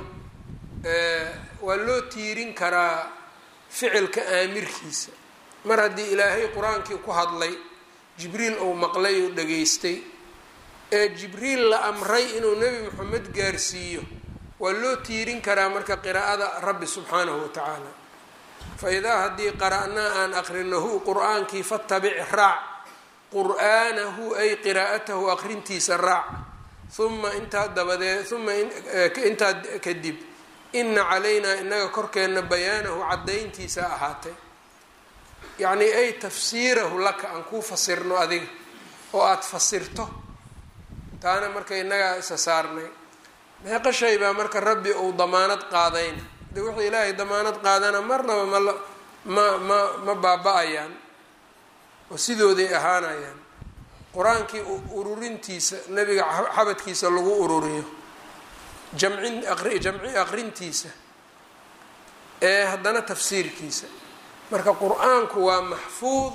waa loo tiirin karaa ficilka aamirkiisa mar haddii ilaahay qur-aankii ku hadlay jibriil uu maqlay oo dhageystay ee jibriil la amray inuu nebi moxamed gaarsiiyo waa loo tiirin karaa marka qiraa'ada rabbi subxaanahu wa tacaala fa idaa haddii qara'naa aan aqrinahu qur-aankii fatabic raac qur'aanahu ay qiraa'atahu aqrintiisa raac uma intaa dabadeed uma intaa kadib ina calaynaa inaga korkeenna bayaanahu caddayntiisa ahaatay yacnii ay tafsiirahu laka aan kuu fasirno adiga oo aada fasirto taana marka inagaa isa saarnay meeqa shay baa marka rabbi uu damaanad qaadayna de wuxuu ilaahay damaanad qaadana marnaba mala ma ma ma baaba-ayaan oo sidooday ahaanayaan qur-aankii ururintiisa nebiga xabadkiisa lagu ururiyo jamcin jamci aqrintiisa ee haddana tafsiirkiisa marka qur-aanku waa maxfuud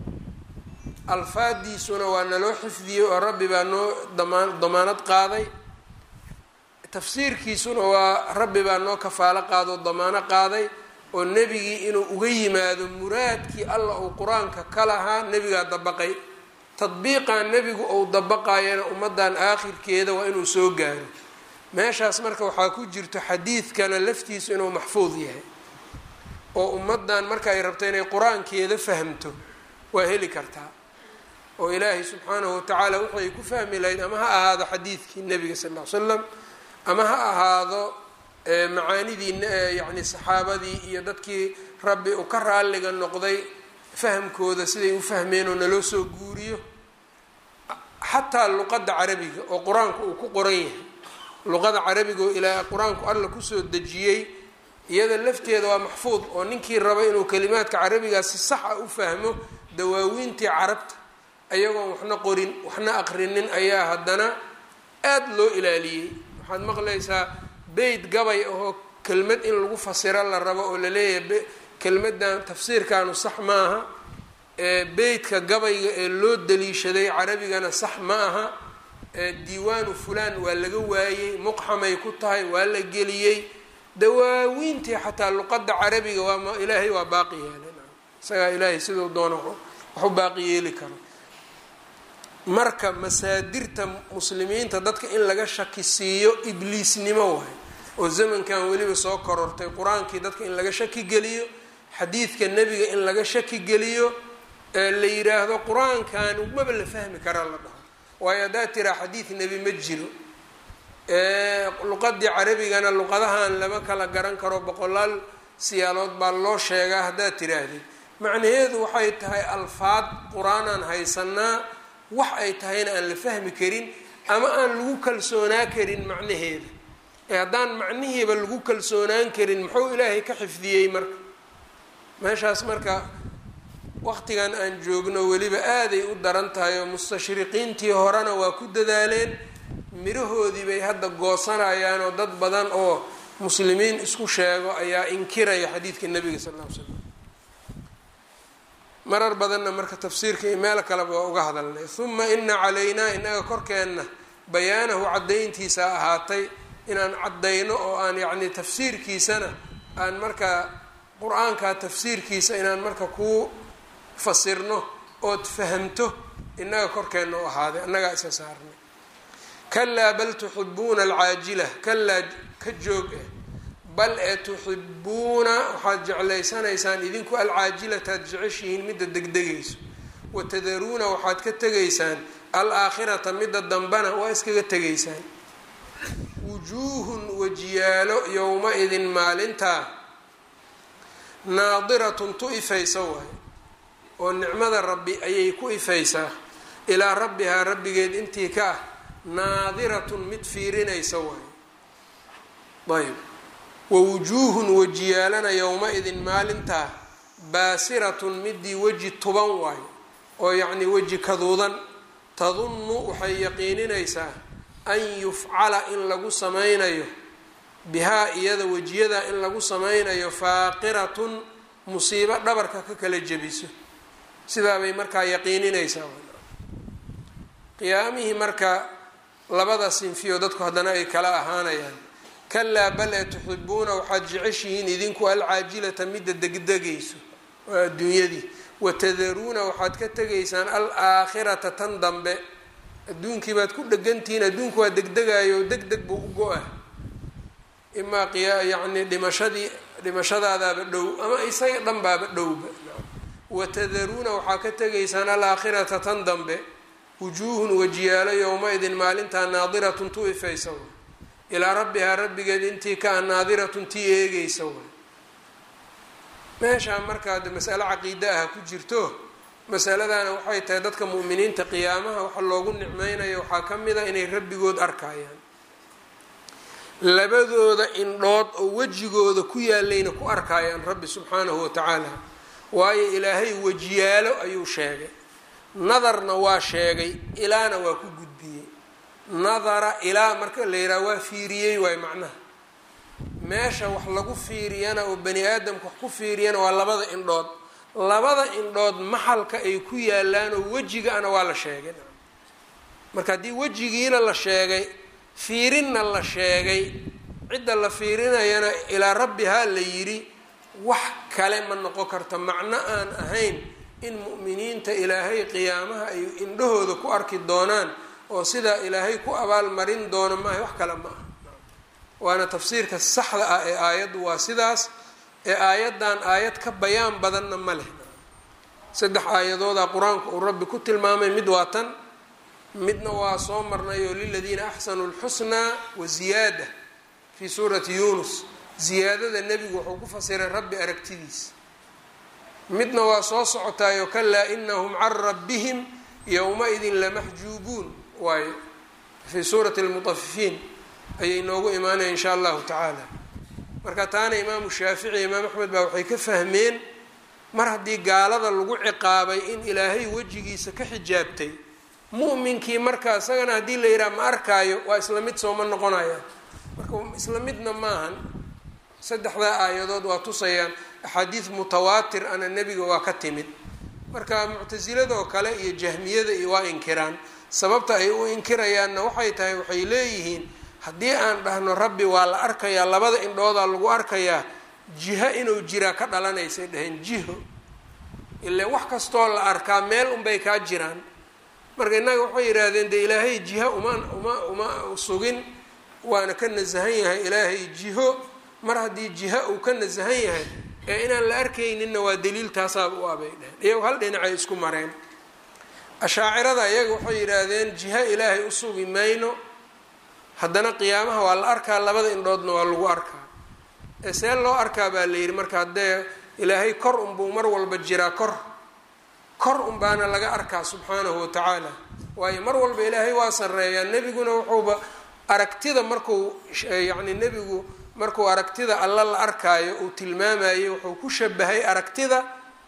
alfaadiisuna waa naloo xifdiyey oo rabbi baa noo damaan damaanad qaaday tafsiirkiisuna waa rabbi baa noo kafaalo qaado damaano qaaday oo nebigii inuu uga yimaado muraadkii allah uu qur-aanka ka lahaa nebigaa dabaqay tadbiiqan nebigu uu dabaqayana ummaddan aakhirkeeda waa inuu soo gaaro meeshaas marka waxaa ku jirto xadiidkana laftiisu inuu maxfuud yahay oo ummaddan markaay rabto inay qur-aankeeda fahamto waa heli kartaa oo ilaahay subxaanahu watacaala waxay ku fahmi lahayd ama ha ahaado xadiidkii nebiga sal ll ly slam ama ha ahaado macaanidii yacni saxaabadii iyo dadkii rabbi uu ka raalliga noqday fahamkooda siday u fahmeen oo naloo soo guuriyo xataa luqadda carabiga oo qur-aanku uu ku qoran yahay luqada carabiga oo ilaa qur-aanku alla kusoo dejiyey iyada lafteeda waa maxfuud oo ninkii raba inuu kalimaadka carabigaa si sax a u fahmo dawaawiintii carabta ayagoon waxna qorin waxna aqrinin ayaa haddana aada loo ilaaliyey waxaad maqlaysaa beyt gabay ahoo kelmad in lagu fasiro la rabo oo laleeyahay kelmadan tafsiirkaanu sax maaha beytka gabayga ee loo daliishaday carabigana sax ma aha diiwaanu fulaan waa laga waayey muqxamay ku tahay waa la geliyey dawaawiintii xataa luqadda carabiga waa ilaahay waa baaqi yeelay isagaa ilaahay siduu doono wax u baaqi yeeli karo marka masaadirta muslimiinta dadka in laga shaki siiyo ibliisnimo waay oo zamankan weliba soo korortay qur-aankii dadka in laga shaki geliyo xadiidka nebiga in laga shaki geliyo la yiraahdo qur-aankan maba la fahmi karaa la dhaho waayo haddaa tiraa xadiid nebi ma jiro luqadii carabigana luqadahan lama kala garan karo boqolaal siyaalood baa loo sheegaa haddaad tiraahdid macnaheedu waxay tahay alfaad qur-aanaan haysanaa wax ay tahayna aan la fahmi karin ama aan lagu kalsoonaa karin macnaheeda ee haddaan macnihiiba lagu kalsoonaan karin muxuu ilaahay ka xifdiyey marka meeshaas marka waqtigan aan joogno weliba aaday u daran tahay oo mustashriqiintii horena waa ku dadaaleen mirahoodii bay hadda goosanayaan oo dad badan oo muslimiin isku sheego ayaa inkiraya xadiidka nebiga sal ll ly slam marar badanna marka tafsiirka iyo meel kaleba waa uga hadalnay uma ina calaynaa inaga korkeenna bayaanahu caddayntiisa ahaatay inaan caddayno oo aan yacni tafsiirkiisana aan markaa qur-aanka tafsiirkiisa inaan marka kuu fasirno ood fahamto inaga korkeenna u ahaaday annagaa isa saarnay kalaa bal tuxibuuna alcaajila kalaa ka joog eh bal ee tuxibuuna waxaad jeclaysanaysaan idinku alcaajilataad jeceshihiin midda degdegayso watadaruuna waxaad ka tegaysaan al-aakhirata midda dambana waa iskaga tegaysaan wujuuhun wajiyaalo yowma-idin maalintaa naadiratun tu ifaysa waay oo nicmada rabbi ayay ku ifaysaa ilaa rabbihaa rabbigeed intii ka ah naadiratun mid fiirinaysa waay ayb wawujuuhun wajiyaalana yowma-idin maalintaa baasiratun midii weji tuban waayo oo yacnii weji kaduudan tadunnu waxay yaqiininaysaa an yufcala in lagu sameynayo bihaa iyada wejiyadaa in lagu sameynayo faaqiratun musiibo dhabarka ka kala jebiso sidaabay markaa yaqiininaysaa qiyaamihii marka labada sinfiyo dadku haddana ay kala ahaanayaan kalaa bal ee tuxibuuna waxaad jeceshihiin idinku alcaajilata midda degdegayso waa adduunyadii watadaruuna waxaad ka tegaysaan al-aakhirata tan dambe adduunkii baad ku dhegantihiin adduunku waa degdegayo deg deg buu u go-ah imaa qiya yacni dhimashadii dhimashadaadaaba dhow ama isaga dhan baaba dhowba watadaruuna waxaa ka tegaysaan al-aakhirata tan dambe wujuuhun wajiyaalo yowma-idin maalintaa naadiratun tu ifaysa way ilaa rabbihaa rabbigeed intii ka a naadiratun tii eegaysa way meeshaa markaa de masalo caqiide ah ku jirto masaladana waxay tahay dadka mu'miniinta qiyaamaha waxa loogu nicmeynayo waxaa ka mid a inay rabbigood arkayaan labadooda indhood oo wejigooda ku yaalayna ku arkayaan rabbi subxaanahu watacaala waayo ilaahay wejiyaalo ayuu sheegay nadarna waa sheegay ilaana waa ku gudbiyey nadara ilaa marka la yidhaha waa fiiriyey waay macnaha meesha wax lagu fiiriyana oo bani aadamka wax ku fiiriyana waa labada indhood labada indhood maxalka ay ku yaalaan oo wejigaana waa la sheegay marka haddii wejigiina la sheegay fiirinna la sheegay cidda la fiirinayana ilaa rabbihaa la yidhi wax kale ma noqon karta macno aan ahayn in mu'miniinta ilaahay qiyaamaha ay indhahooda ku arki doonaan oo sidaa ilaahay ku abaalmarin doono maaha wax kale ma aha waana tafsiirka saxda ah ee aayaddu waa sidaas ee aayaddan aayad ka bayaan badanna ma leh saddex aayadooda qur-aanku uu rabbi ku tilmaamay mid waa tan midna waa soo marnay oo liladiina axsanuu lxusnaa wa ziyaada fii suurati yuunus ziyaadada nebigu wuxuu ku fasiray rabbi aragtidiis midna waa soo socotaayo kalaa inahum can rabbihim yowma-idin lamaxjuubuun waayo fii suurati lmutafifiin ayay noogu imaanaya insha allahu tacaala marka taana imaamu shaafici imaam axmed baa waxay ka fahmeen mar haddii gaalada lagu ciqaabay in ilaahay wejigiisa ka xijaabtay mu'minkii marka isagana haddii la yidhaha ma arkaayo waa isla mid sooma noqonaya marka isla midna maahan saddexdaa aayadood waa tusayaan axaadiis mutawaatir ana nebiga waa ka timid marka muctasiladoo kale iyo jahmiyada iyo waa inkiraan sababta ay u inkirayaanna waxay tahay waxay leeyihiin haddii aan dhahno rabbi waa la arkayaa labada indhoodaa lagu arkayaa jiho inuu jiraa ka dhalanaysay dhaheen jiho ile wax kastoo la arkaa meel unbay kaa jiraan marka innaga waxay yidhaahdeen dee ilaahay jiho uma uma uma sugin waana ka nasahan yahay ilaahay jiho mar haddii jiho uu ka nasahan yahay ee inaan la arkayninna waa daliil taasaaba u abay dheheen iyago hal dhinacay isku mareen ashaacirada iyaga waxay yidhaahdeen jiho ilaahay u sugi mayno haddana qiyaamaha waa la arkaa labada indhoodna waa lagu arkaa ee see loo arkaa baa la yidhi marka haddee ilaahay kor unbuu mar walba jiraa kor kor unbaana laga arkaa subxaanahu watacaala waayo mar walba ilaahay waa sarreeyaa nebiguna wuxuuba aragtida markuu yacni nebigu markuu aragtida alla la arkaayo uu tilmaamayey wuxuu ku shabahay aragtida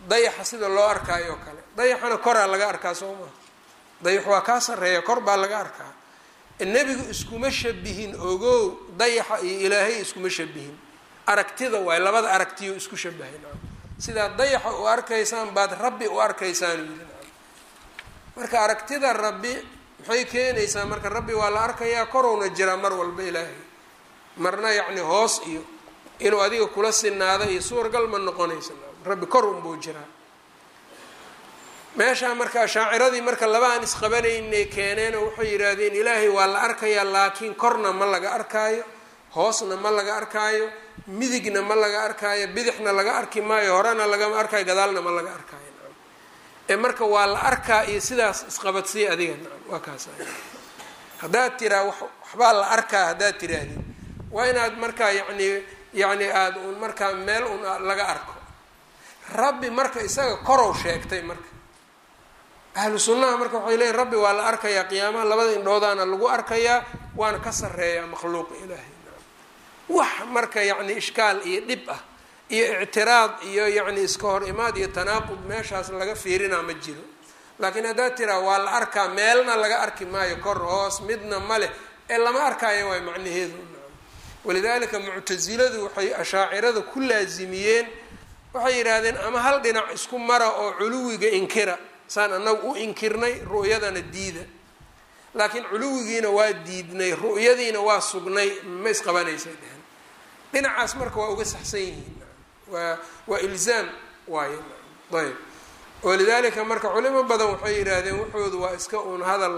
dayaxa sida loo arkaayo oo kale dayaxana koraa laga arkaa soo maha dayax waa kaa sarreeya kor baa laga arkaa nebigu iskuma shabihin ogow dayaxa iyo ilaahay iskuma shabihin aragtida waay labada aragtiyo isku shabahay sidaa dayaxa u arkaysaan baad rabbi u arkaysaan yiri marka aragtida rabbi maxay keenaysaa marka rabbi waa la arkayaa korowna jiraa mar walba ilaahay marna yacni hoos iyo inuu adiga kula sinaado iyo suuragal ma noqonaysa rabbi kor unbuu jiraa meeshaa marka shaaciradii marka laba aan isqabanaynay keeneen oo waxay yidhaahdeen ilaahay waa la arkayaa laakiin korna ma laga arkaayo hoosna ma laga arkaayo midigna ma laga arkaayo bidixna laga arki maayo horena lagama arkaayo gadaalna ma laga arkaayo ee marka waa la arkaa iyo sidaas isqabadsiya adiga waa kaas haddaad tiraa waxbaa la arkaa haddaad tirahdid waa inaad markaa yacni yacni aada un markaa meel un laga arko rabbi marka isaga korow sheegtay marka ahlu sunnaha marka waxay leeyiin rabbi waa la arkayaa qiyaamaha labada indhoodaana lagu arkayaa waana ka sarreeyaa makhluuqa ilaahay wax marka yacni ishkaal iyo dhib ah iyo ictiraad iyo yacni iska hor imaad iyo tanaaqud meeshaas laga fiirinaa ma jiro laakiin haddaad tiraa waa la arkaa meelna laga arki maayo kor hoos midna ma leh ee lama arkaayo waay macnaheedu walidaalika muctasiladu waxay ashaacirada ku laasimiyeen waxay yidhaahdeen ama hal dhinac isku mara oo culuwiga inkira saan annagu u inkirnay ru'yadana diida laakiin culuwigiina waa diidnay ru'yadiina waa sugnay ma isqabanaysay dheheen dhinacaas marka waa uga saxsan yihiin waa waa ilzaam waaye ayb walidaalika marka culimo badan waxay yidhaahdeen waxoodu waa iska uun hadal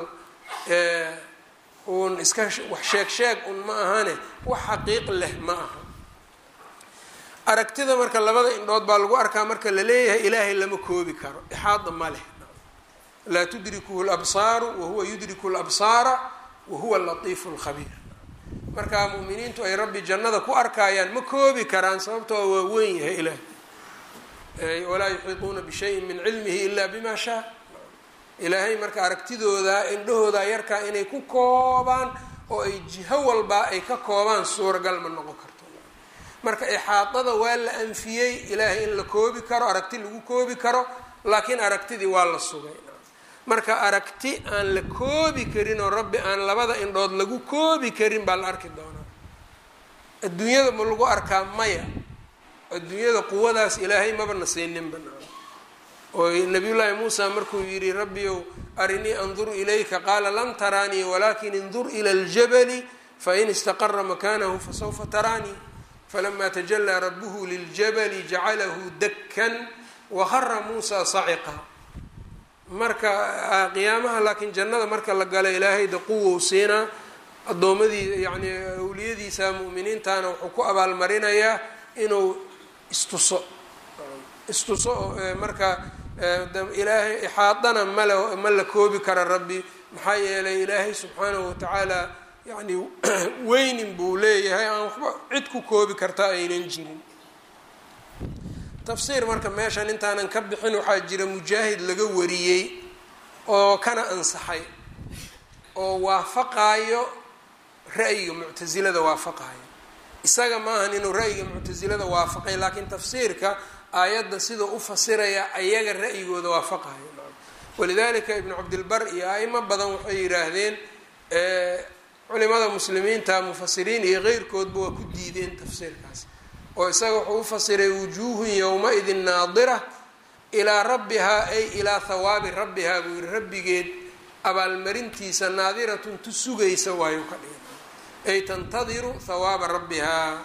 uun iska wax sheeg sheeg un ma ahane wax xaqiiq leh ma aha aragtida marka labada indhood baa lagu arkaa marka la leeyahay ilaahay lama koobi karo ixaada ma leh laa tudrikuhu labsaaru wahuwa yudriku labsaara wahuwa latiifu lkhabiir marka mu'miniintu ay rabbi jannada ku arkaayaan ma koobi karaan sababtoo waa weyn yahay ilaah walaa yuxiiطuuna bishayin min cilmihi ila bima shaa ilaahay marka aragtidooda indhahooda yarkaa inay ku koobaan oo ay jiho walbaa ay ka koobaan suuragal ma noqon karto marka ixaadada waa la anfiyey ilaahay in la koobi karo aragti lagu koobi karo laakiin aragtidii waa la sugay marka aragti aan la koobi karin oo rabbi aan labada indhood lagu koobi karin baa la arki doonaa adduunyada ma lagu arkaa maya adduunyada quwadaas ilaahay maba na siininba oo nabiyullaahi muusa markuu yidhi rabbiyow arinii andur ilayka qaala lan taraanii walakin indur ila ljabali fain istaqara makanahu fasawfa taraanii falama tajalaa rabuhu liljabali jacalahu dakkan wahara muusa saciqa marka qiyaamaha laakiin jannada marka la gala ilaahay da quwow siinaa addoomadii yani awliyadiisa mu'miniintana wuxuu ku abaalmarinayaa inuu istuso istuso marka ilaahay ixaadana male ma la koobi kara rabbi maxaa yeelay ilaahay subxaanahu watacaala yani weynin buu leeyahay aan waxba cid ku koobi karta aynan jirin tafsiir marka meeshan intaanan ka bixin waxaa jira mujaahid laga wariyey oo kana ansaxay oo waafaqaayo ra'yiga muctasilada waafaqaayo isaga maahan inuu ra'yiga muctasilada waafaqay laakiin tafsiirka aayadda siduu u fasiraya ayaga ra'yigooda waafaqayo walidalika ibnu cabdilbar iyo aimo badan waxay yidhaahdeen culimada muslimiinta mufasiriin iyo keyrkoodba waa ku diideen tafsiirkaas oo isaga wuxuu u fasiray wujuuhun yowma-idin naadira ilaa rabbihaa ay ilaa hawaabi rabbihaa buu yihi rabbigeed abaalmarintiisa naadiratun tu sugaysa waayu ka dhigay ay tantadiru hawaaba rabbihaa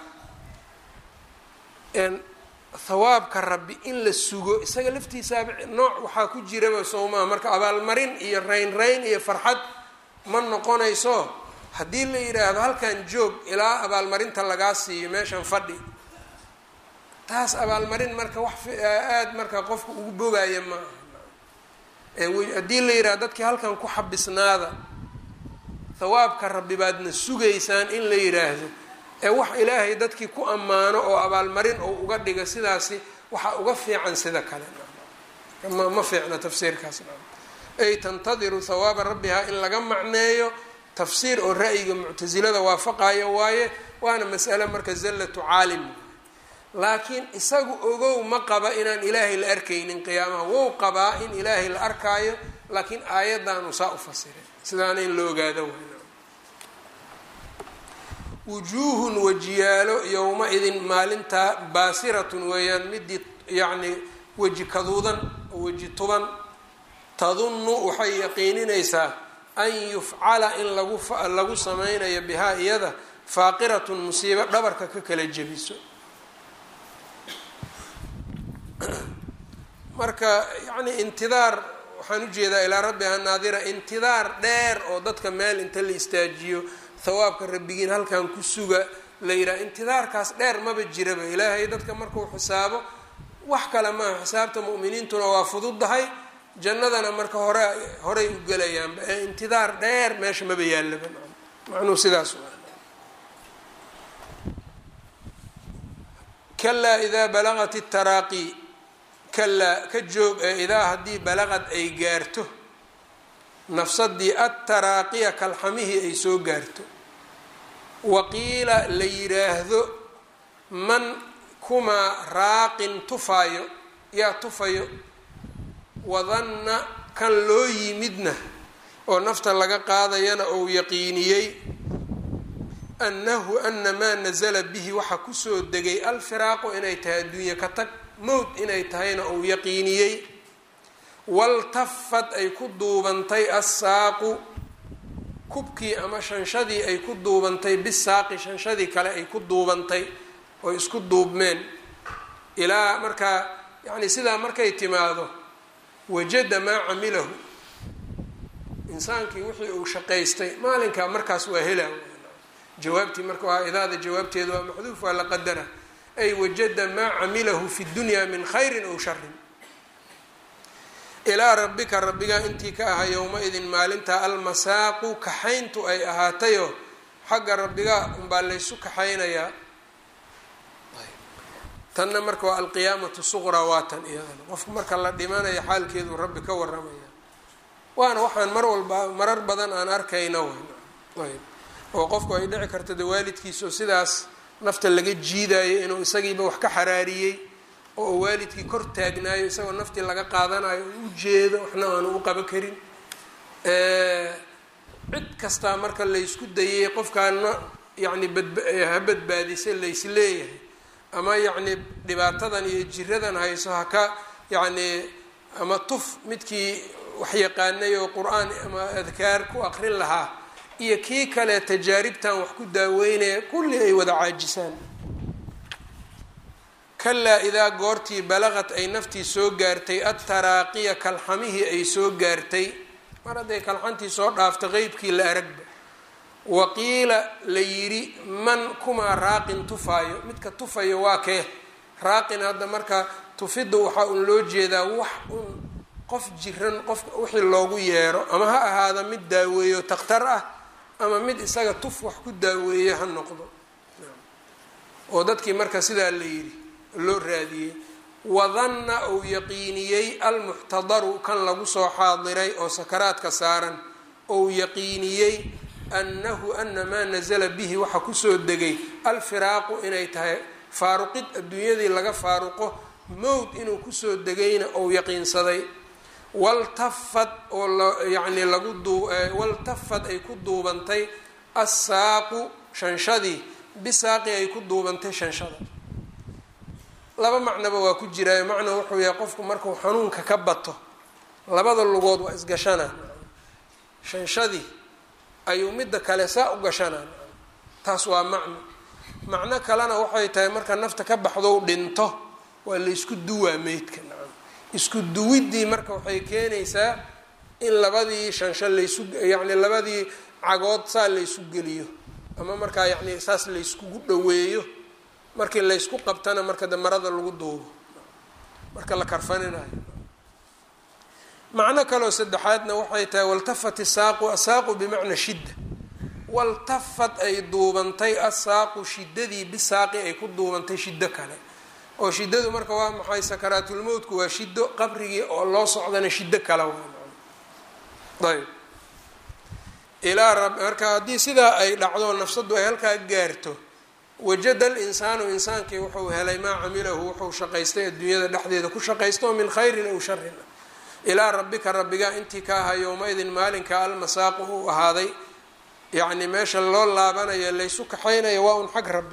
hawaabka rabbi in la sugo isaga laftiisaaba nooc waxaa ku jiraba sowmaa marka abaalmarin iyo rayn rayn iyo farxad ma noqonayso haddii la yidhaahdo halkan joog ilaa abaalmarinta lagaa siiyo meeshan fadhi taas abaalmarin marka wax aada marka qofka ugu bogaaya ma aha haddii la yidhahdo dadkii halkan ku xabisnaada hawaabka rabbi baadna sugaysaan in la yidhaahdo ee wax ilaahay dadkii ku ammaano oo abaalmarin oo uga dhiga sidaasi waxaa uga fiican sida kale ma ma fiicna tafsiirkaas ay tantadiru hawaaba rabbihaa in laga macneeyo tafsiir oo ra'yiga muctasilada waafaqayo waaye waana mas'ale marka zallatu caalim laakiin isagu ogow ma qaba inaan ilaahay la arkaynin qiyaamaha wou qabaa in ilaahay la arkaayo laakiin aayaddaanu saa u fasiray sidaana in la ogaado wayna wujuuhun wajiyaalo yowma-idin maalintaa baasiratun weeyaan midii yacni weji kaduudan oo weji tuban tadunnu waxay yaqiininaysaa an yufcala in lagu lagu sameynayo bihaa iyada faaqiratun musiibo dhabarka ka kala jebiso marka yacni intidaar waxaan ujeedaa ilaa rabbiha naadira intidaar dheer oo dadka meel inta la istaajiyo thawaabka rabbigiin halkan ku suga la yidhaha intidaarkaas dheer maba jiraba ilaahay dadka markuu xisaabo wax kale maaha xisaabta mu'miniintuna waa fududdahay jannadana marka hore horay u gelayaanba ee intidaar dheer meesha maba yaallaba macnuhu sidaas kalaa idaa balagat itaraaqi kalaa ka joog ee idaa haddii balaqad ay gaarto nafsadii attaraaqiya kalxamihii ay soo gaarto waqiila la yiraahdo man kumaa raaqin tufaayo yaa tufayo wadanna kan loo yimidna oo nafta laga qaadayana ou yaqiiniyey annahu ana maa nasala bihi waxa kusoo degay alfiraaqu inay tahay adduunye ka tag mowd inay tahayna uu yaqiiniyey waltafad ay ku duubantay assaaqu kubkii ama shanshadii ay ku duubantay bisaaqi shanshadii kale ay ku duubantay oo isku duubmeen ilaa markaa yacni sidaa markay timaado wajada maa camilahu insaankii wixii uu shaqaystay maalinkaa markaas waa helaa jawaabtii marka waa idaada jawaabteeda waa maxduuf waa la qadara ay wajada maa camilahu fi dunya min khayrin ow sharin ilaa rabbika rabbigaa intii ka ahaa yowma-idin maalintaa almasaaqu kaxayntu ay ahaatayoo xagga rabbigaa unbaa laysu kaxaynayaa tanna marka waa alqiyaamatu suqraa waa tan iyadana qofku marka la dhimanayo xaalkeedu rabbi ka waramaya waana waxaan mar walba marar badan aan arkayna ayb oo qofku ay dhici karta de waalidkiisao sidaas nafta laga jiidayo inuu isagiiba wax ka xaraariyey oo uu waalidkii kor taagnaayo isagoo naftii laga qaadanayo u ujeedo waxna aanu u qaban karin cid kastaa marka laysku dayay qofkaana yacni badha badbaadisa laysleeyahay ama yacni dhibaatadan iyo jiradan hayso haka yacni ama tuf midkii wax yaqaanay oo qur-aan ama adkaar ku aqrin lahaa iyo kii kale tajaaribtan wax ku daaweynaya kulli ay wada caajisaan kalaa idaa goortii balaqad ay naftii soo gaartay attaraaqiya kalxamihii ay soo gaartay mar hadday kalxantii soo dhaafto qeybkii la aragba waqiila la yidhi man kumaa raaqin tufaayo midka tufayo waa kee raaqin hadda marka tufidda waxaa un loo jeedaa wax un qof jiran qof wixii loogu yeero ama ha ahaada mid daaweeyo takhtar ah ama mid isaga tuf wax ku daaweeyo ha noqdo oo dadkii marka sidaa la yidhi loo raadiyey wadanna uu yaqiiniyey almuxtadaru kan lagu soo xaadiray oo sakaraadka saaran ou yaqiiniyey annahu ana maa nasala bihi waxa kusoo degay alfiraaqu inay tahay faaruqid adduunyadii laga faaruqo mowd inuu kusoo degayna ou yaqiinsaday waltafad oo lyacni lagu duu waltafad ay ku duubantay assaaqu shanshadii bisaaqi ay ku duubantay shanshada laba macnoba waa ku jiraayo macna wuxuu yahay qofku markuu xanuunka ka bato labada lugood waa isgashanaa shanshadii ayuu midda kale saa u gashanaa taas waa macno macno kalena waxay tahay marka nafta ka baxdou dhinto waa laysku duwaa meydka nacam isku duwiddii marka waxay keenaysaa in labadii shansho laysu yacni labadii cagood saa laysu geliyo ama markaa yacni saas layskugu dhaweeyo markii laysku qabtana marka de marada lagu duubo marka la karfaninayo macno kaloo saddexaadna waxay tahay waltafat isaaqu asaaqu bimacna shidda waltafad ay duubantay asaaqu shiddadii bisaaqi ay ku duubantay shiddo kale oo shiddadu marka waa maxay sakaraatulmowtku waa shiddo qabrigii oo loo socdana shiddo kale waa ayb ilaa rab marka haddii sidaa ay dhacdo nafsaddu ay halkaa gaarto wajada alinsaanu insaankii wuxuu helay maa camilahu wuxuu shaqaystay adduunyada dhexdeeda ku shaqaysta oo min khayrin aw sharin ilaa rabbika rabbigaa intii ka ahaa yowma-idin maalinka almasaaqu uu ahaaday yacni meesha loo laabanayo laysu kaxaynayo waa un xag rabbi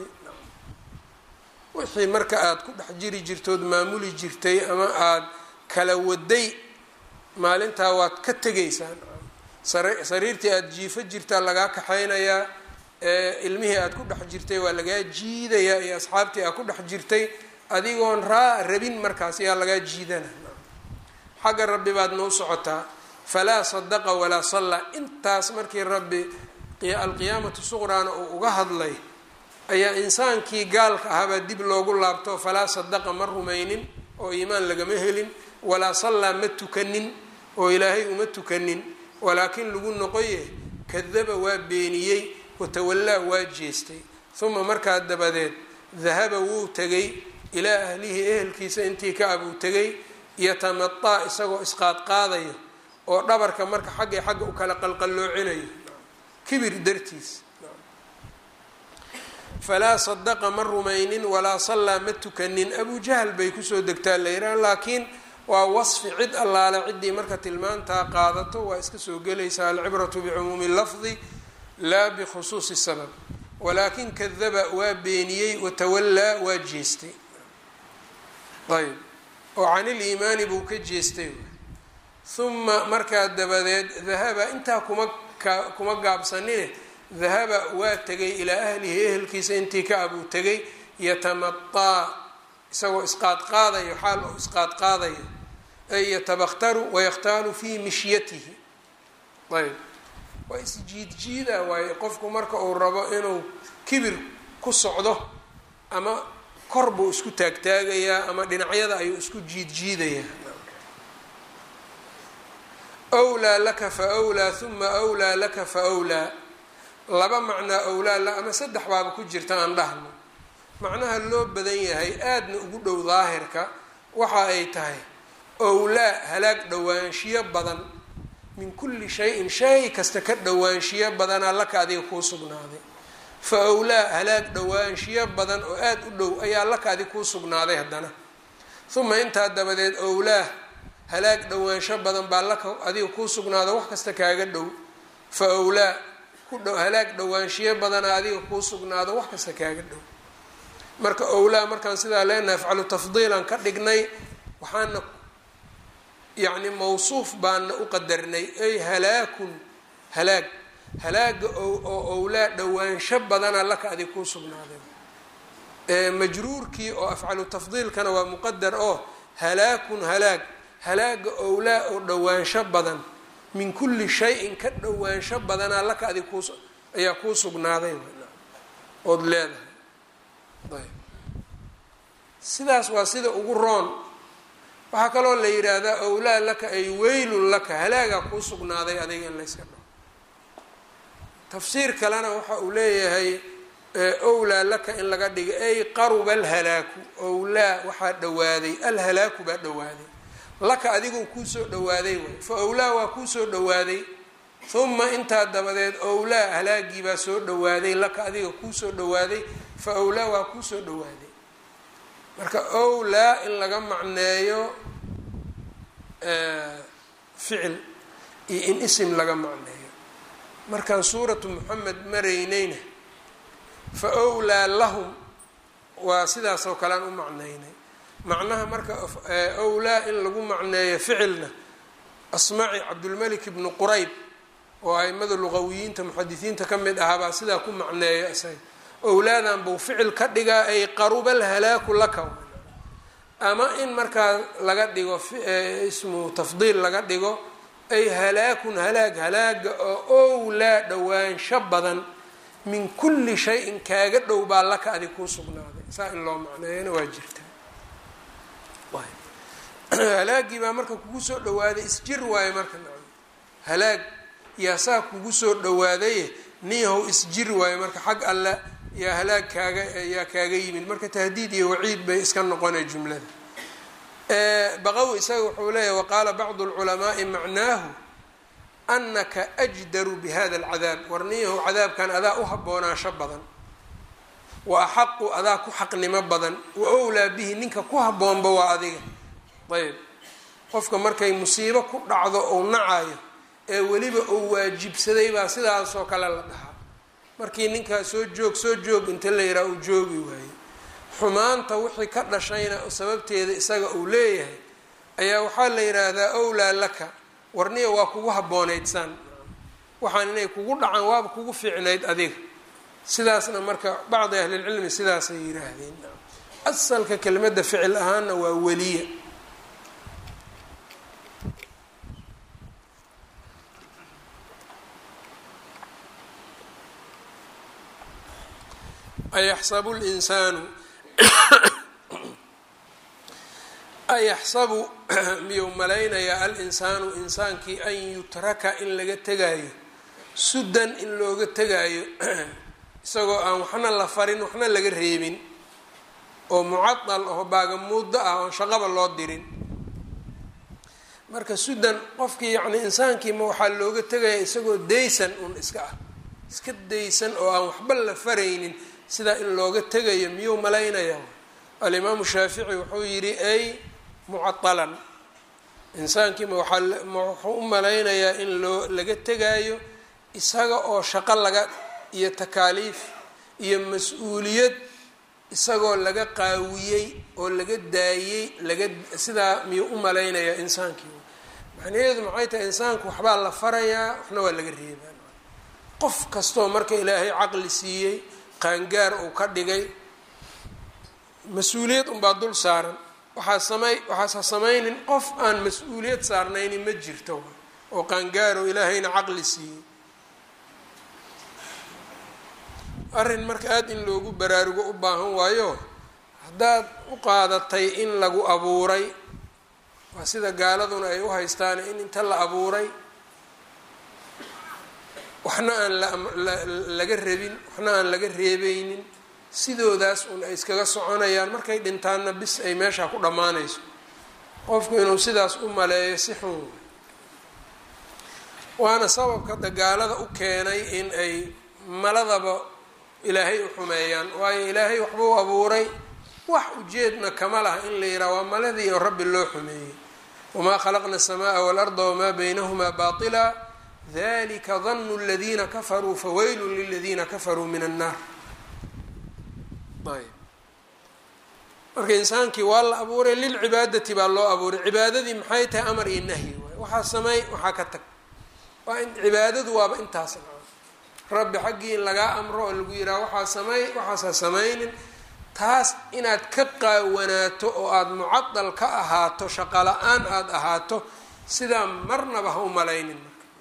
wixii marka aada ku dhex jiri jirtood maamuli jirtay ama aada kala waday maalintaa waad ka tegaysaan sariirtii aada jiifo jirtaa lagaa kaxaynayaa ilmihii aada ku dhex jirtay waa lagaa jiidayaa iyo asxaabtii aad ku dhex jirtay adigoon raa rabin markaas yaa lagaa jiidana xagga rabbi baad noo socotaa falaa sadaqa walaa sallaa intaas markii rabbi alqiyaamatu suqraana uu uga hadlay ayaa insaankii gaalka ahaabaa dib loogu laabto falaa sadaqa ma rumaynin oo iimaan lagama helin walaa sallaa ma tukanin oo ilaahay uma tukanin walaakin lagu noqoye kadaba waa beeniyey watawallaa waa jeestay uma markaa dabadeed dahaba wuu tegay ilaa ahlihi ehelkiisa intii ka abuu tegay yatamataa isagoo isqaadqaadayo oo dhabarka marka xaggay xagga u kala qalqalloocinayo kibir dartiis falaa sadaqa ma rumaynin walaa sallaa ma tukanin abu jahl bay kusoo degtaa la yidhaha laakiin waa wasfi cid allaale ciddii marka tilmaantaa qaadato waa iska soo gelaysaa alcibratu bicumuumi lafdi laa bikhusuusi sabab walaakin kadaba waa beeniyey watawallaa waa jeestay ayb oo can iliimaani buu ka jeestay uma markaa dabadeed dahaba intaa kuma ka kuma gaabsanine dahaba waa tegay ilaa ahlihi ehelkiisa intii ka abuu tegay yatamataa isagoo isqaadqaadayo xaal oo isqaadqaadayo ay yatabakhtaru wayakhtaalu fii mishyatihi ayb waa isjiidjiida waaye qofku marka uu rabo inuu kibir ku socdo ama kor buu isku taagtaagayaa ama dhinacyada ayuu isku jiidjiidayaa wlaa laka fa wlaa uma wlaa laka fa wlaa laba macnaa owlaa la ama saddex baaba ku jirta aan dhahno macnaha loo badan yahay aadna ugu dhow daahirka waxa ay tahay owlaa halaag dhowaanshiyo badan min kulli shayin shay kasta ka dhowaanshiyo badanaa laka adiga kuu sugnaaday fa owlaa halaag dhowaanshiyo badan oo aada u dhow ayaa laka adiga kuu sugnaaday haddana uma intaa dabadeed owlaa halaag dhowaansho badan baa laka adiga kuu sugnaada wax kasta kaaga dhow fa owlaa ku dhow halaag dhowaanshiyo badana adiga kuu sugnaado wax kasta kaaga dhow marka owlaa markaan sidaa leenahay afcalu tafdiilan ka dhignay waxaana yacni mawsuuf baana u qadarnay ay halaakun halaag halaaga oo owlaa dhowaansho badana laka adiga kuu sugnaaday majruurkii oo afcalu tafdiilkana waa muqadar oo halaakun halaag halaaga owlaa oo dhowaansho badan min kulli shayin ka dhowaansho badanaa laka adig kuus ayaa kuu sugnaaday ood leedahay ayb sidaas waa sida ugu roon waxaa kaloo la yidhaahdaa owlaa laka ay weylun laka halaagaa kuu sugnaaday adiga in layska dhaho tafsiir kalena waxa uu leeyahay owlaa laka in laga dhigo ay qaruba alhalaaku owlaa waxaa dhowaaday alhalaaku baa dhowaaday laka adigoo kuusoo dhawaaday waay fa owlaa waa kuusoo dhawaaday uma intaa dabadeed owlaa halaagii baa soo dhawaaday laka adiga kuusoo dhawaaday fa owlaa waa kuusoo dhawaaday marka owlaa in laga macneeyo ficil iyo in isim laga macneeyo markaan suuratu moxamed maraynayna fa owlaa lahum waa sidaas oo kalean u macneynay macnaha marka owlaa in lagu macneeyo ficilna asmaci cabdulmalik ibnu qurayb oo aimada luqawiyiinta muxadisiinta ka mid ahaabaa sidaa ku macneeya isaga owlaadan buu ficil ka dhigaa ay qaruba alhalaaku laka ama in markaa laga dhigo ismu tafdiil laga dhigo ay halaakun halaag halaaga oo owlaa dhowaansho badan min kulli shayin kaaga dhow baa laka adig kuu sugnaaday saa in loo macneeyana waa jirta halaagii baa marka kugu soo dhawaaday isjir waayo marka nacam halaag yaa saa kugu soo dhawaadaye niyahow isjir waayo marka xag alle yaa halaag kaaga yaa kaaga yimid marka tahdiid iyo waciid bay iska noqonay jumlada baqawi isaga wuxuu leeyahy waqaala bacdu lculamaai macnaahu anaka ajdaru bihada alcadaab war niyahow cadaabkan adaa u haboonaansho badan wa axaqu adaa ku xaqnimo badan wa owlaa bihi ninka ku habboonba waa adiga ayb qofka markay musiibo ku dhacdo ou nacayo ee weliba uu waajibsaday baa sidaasoo kale la dhahaa markii ninkaa soo joog soo joog inta la yidhaha uu joogi waayo xumaanta wixii ka dhashayna sababteeda isaga uu leeyahay ayaa waxaa la yidhaahdaa owlaa laka warniya waa kugu habboonaydsan waxaan inay kugu dhacaan waaba kugu fiicnayd adiga sidaasna marka bacdi ahlilcilmi sidaasay yidhaahdeen asalka kelimadda ficil ahaanna waa weliya ayaxsabu linsaanu ayaxsabu miyuu malaynayaa al-insaanu insaankii an yutraka in laga tegaayo sudan in looga tegaayo isagoo aan waxna la farin waxna laga reebin oo mucadal oo baagamuuddo ah oon shaqaba loo dirin marka sudan qofkii yacni insaankiima waxaa looga tegaya isagoo daysan un iska ah iska daysan oo aan waxba la faraynin sidaa in looga tegayo miyuu malaynaya alimaamu shaafici wuxuu yidhi ay mucadalan insaankiima waxuu u malaynayaa in loo laga tegaayo isaga oo shaqo laga iyo takaaliif iyo mas-uuliyad isagoo laga qaawiyey oo laga daayey laga sidaa miyuu u malaynayaa insaankii macnaheedu maxay tahay insaanku waxbaa la farayaa waxna waa laga reebaa qof kastoo marka ilaahay caqli siiyey qaangaar uu ka dhigay mas-uuliyad unbaa dul saaran waxaa samay waxaasa samaynin qof aan mas-uuliyad saarnayni ma jirto oo qaangaaro ilaahayna caqli siiyey arrin marka aada in loogu baraarugo u baahan waayo haddaad u qaadatay in lagu abuuray waa sida gaaladuna ay u haystaan in inta la abuuray waxna aan laga rabin waxna aan laga reebeynin sidoodaas un ay iskaga soconayaan markay dhintaanna bis ay meeshaa ku dhammaanayso qofku inuu sidaas u maleeyo si xun waana sababka dagaalada u keenay in ay maladaba ilaahay u xumeeyaan waayo ilaahay waxba u abuuray wax ujeedna kama laha in la yidhaha waa maladii oo rabbi loo xumeeyey wamaa khalaqna aلsamaaa waاlarda wamaa baynahumaa baطila dalika danu اladiina kafaruu fawaylun liladiina kafaruu min annaar ayb marka insaankii waa la abuuray lilcibaadati baa loo abuuray cibaadadii maxay tahay amar iyo nahyi waay waxaa sameey waxaa ka tag waa in cibaadadu waaba intaas rabbi xaggii in lagaa amro oo lagu yidhaha waxaa sameey waxaasaa samaynin taas inaad ka qaawanaato oo aada mucadal ka ahaato shaqo la-aan aada ahaato sidaa marnaba ha u malaynin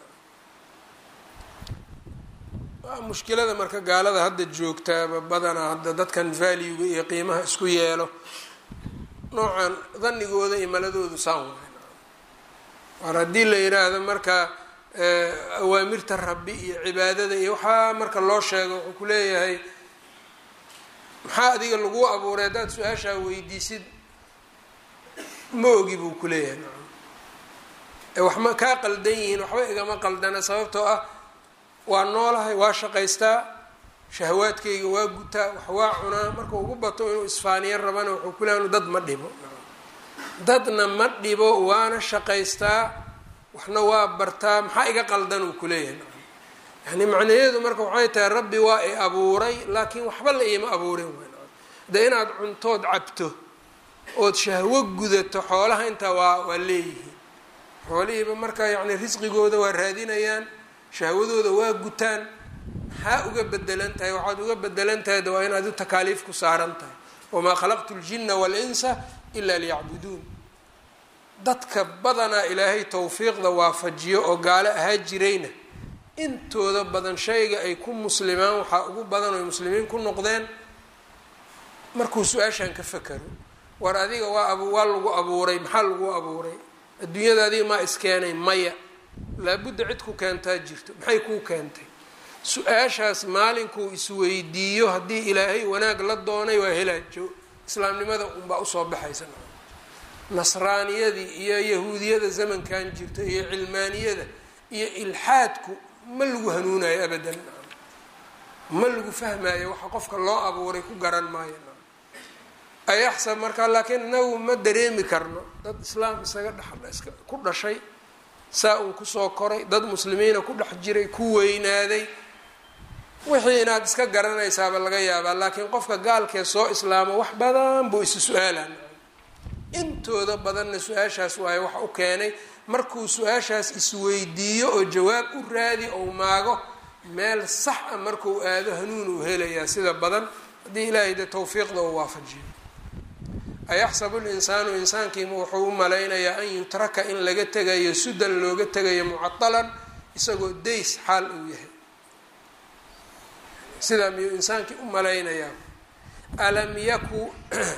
marka mushkilada marka gaalada hadda joogtaaba badanaa hadda dadkan valuega iyo qiimaha isku yeelo noocan danigooda iyo maladoodu saan waay war haddii la yidhaahdo marka awaamirta rabbi iyo cibaadada iyo waxaa marka loo sheego wuxuu ku leeyahay maxaa adiga lagu abuuray haddaad su-aashaa weydiisid ma ogi buu ku leeyahay wax ma kaa qaldan yihiin waxba igama qaldana sababtoo ah waa noolahay waa shaqaystaa shahawaadkayga waa gutaa wax waa cunaa marka ugu bato inuu isfaaniyan rabana wuxuu ku leeya dad ma dhibo dadna ma dhibo waana shaqaystaa waxna waa bartaa maxaa iga qaldan uu kuleeyahay yani macnaheedu marka waxay tahay rabbi waa i abuuray laakiin waxba la iima abuurin de inaad cuntood cabto ood shahwo gudato xoolaha intaa waa waa leeyihiin xoolihiiba marka yani risqigooda waa raadinayaan shahwadooda waa gutaan maxaa uga bedelan tahay waxaad uga bedelan tahay de waa inaad u takaaliif ku saaran tahay wamaa khalaqtu ljina waalinsa ila liyacbuduun dadka badanaa ilaahay towfiiqda waafajiyo oo gaalo ahaa jirayna intooda badan shayga ay ku muslimaan waxaa ugu badan oy muslimiin ku noqdeen markuu su-aashan ka fakaro war adiga waa ab waa lagu abuuray maxaa lagu abuuray adduunyada adiga maa iskeenay maya laabudda cid ku keentaa jirto maxay kuu keentay su-aashaas maalinkuu isweydiiyo haddii ilaahay wanaag la doonay waa helaajo islaamnimada unbaa usoo baxaysa nasraaniyadii iyo yahuudiyada zamankan jirta iyo cilmaaniyada iyo ilxaadku ma lagu hanuunayo abadan ma lagu fahmayo waxa qofka loo abuuray ku garan maayo ayaxsab markaa laakiin inagu ma dareemi karno dad islaam isaga dhex ku dhashay saa uu kusoo koray dad muslimiina ku dhex jiray ku weynaaday wixii inaad iska garanaysaaba laga yaabaa laakiin qofka gaalkee soo islaamo wax badan buu isu su-aalan intooda badanna su-aashaas waayo wax u keenay markuu su-aashaas isweydiiyo oo jawaab u raadi ou maago meel sax a markuu aado hanuun uu helayaa sida badan haddii ilaahay de tawfiiqda uu waafajiyo ayaxsabu linsaanu insaankiima wuxuu u malaynayaa an yutraka in laga tegayo sudan looga tegayo mucadalan isagoo days xaal uu yahay sidaa miyuu insaankii u malaynayaa alam yaku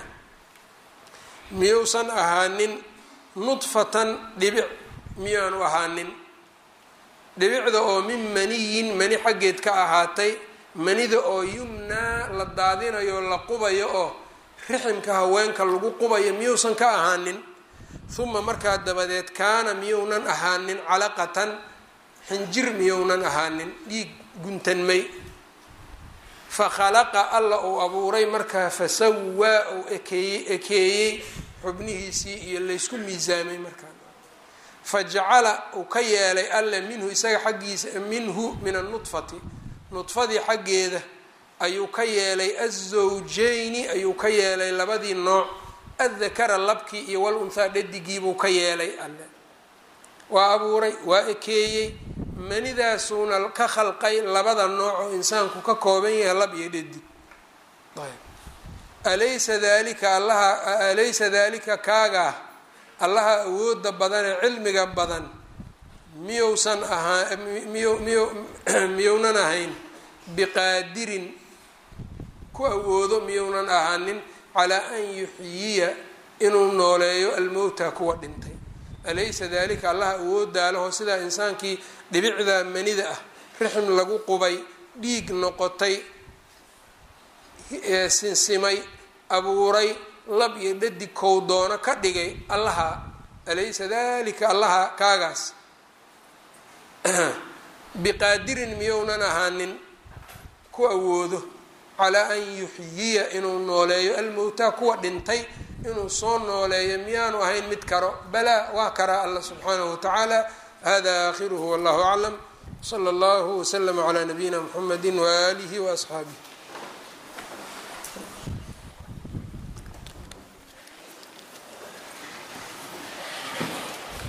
miyuusan ahaanin nudfatan dhibic miyaanu ahaanin dhibicda oo min maniyin mani xaggeed ka ahaatay manida oo yumnaa la daadinayo la qubayo oo riximka haweenka lagu qubayo miyuusan ka ahaanin uma markaa dabadeed kaana miyuunan ahaanin calaqatan xinjir miyuunan ahaanin dhiig guntanmay fa khalaqa alla uu abuuray markaa fasawaa uu ekeeyey ekeeyey xubnihiisii iyo laysku miisaamay markaa fa jacala uu ka yeelay alle minhu isaga xaggiisa minhu min annudfati nudfadii xaggeeda ayuu ka yeelay azawjayni ayuu ka yeelay labadii nooc addakara labkii iyo wal unthaa dhadigiibuu ka yeelay alle waa abuuray waa ekeeyey manidaasuuna ka khalqay labada nooc oo insaanku ka kooban yahay lab iyo dhadig alaysa dalika allaha alaysa dalika kaagaa allaha awooda badan ee cilmiga badan miyuusan ahaa miyu miyu miyuunan ahayn biqaadirin ku awoodo miyuunan ahaanin calaa an yuxyiya inuu nooleeyo almowta kuwa dhintay alaysa dalika allaha awoodaalaho sidaa insaankii dhibicda manida ah rixim lagu qubay dhiig noqotay sinsimay abuuray lab iyo dhadig kow doono ka dhigay allaha alaysa dalika allaha kaagaas biqaadirin miyounan ahaanin ku awoodo calaa an yuxyiya inuu nooleeyo almowtaa kuwa dhintay inuu soo nooleeyo miyaanu ahayn mid karo balaa waa karaa allah subxaanahu watacaala hada aakhiruhu wallahu aclam sala allahu waslama calaa nabiyina mxamedi waaalihi waasxaabih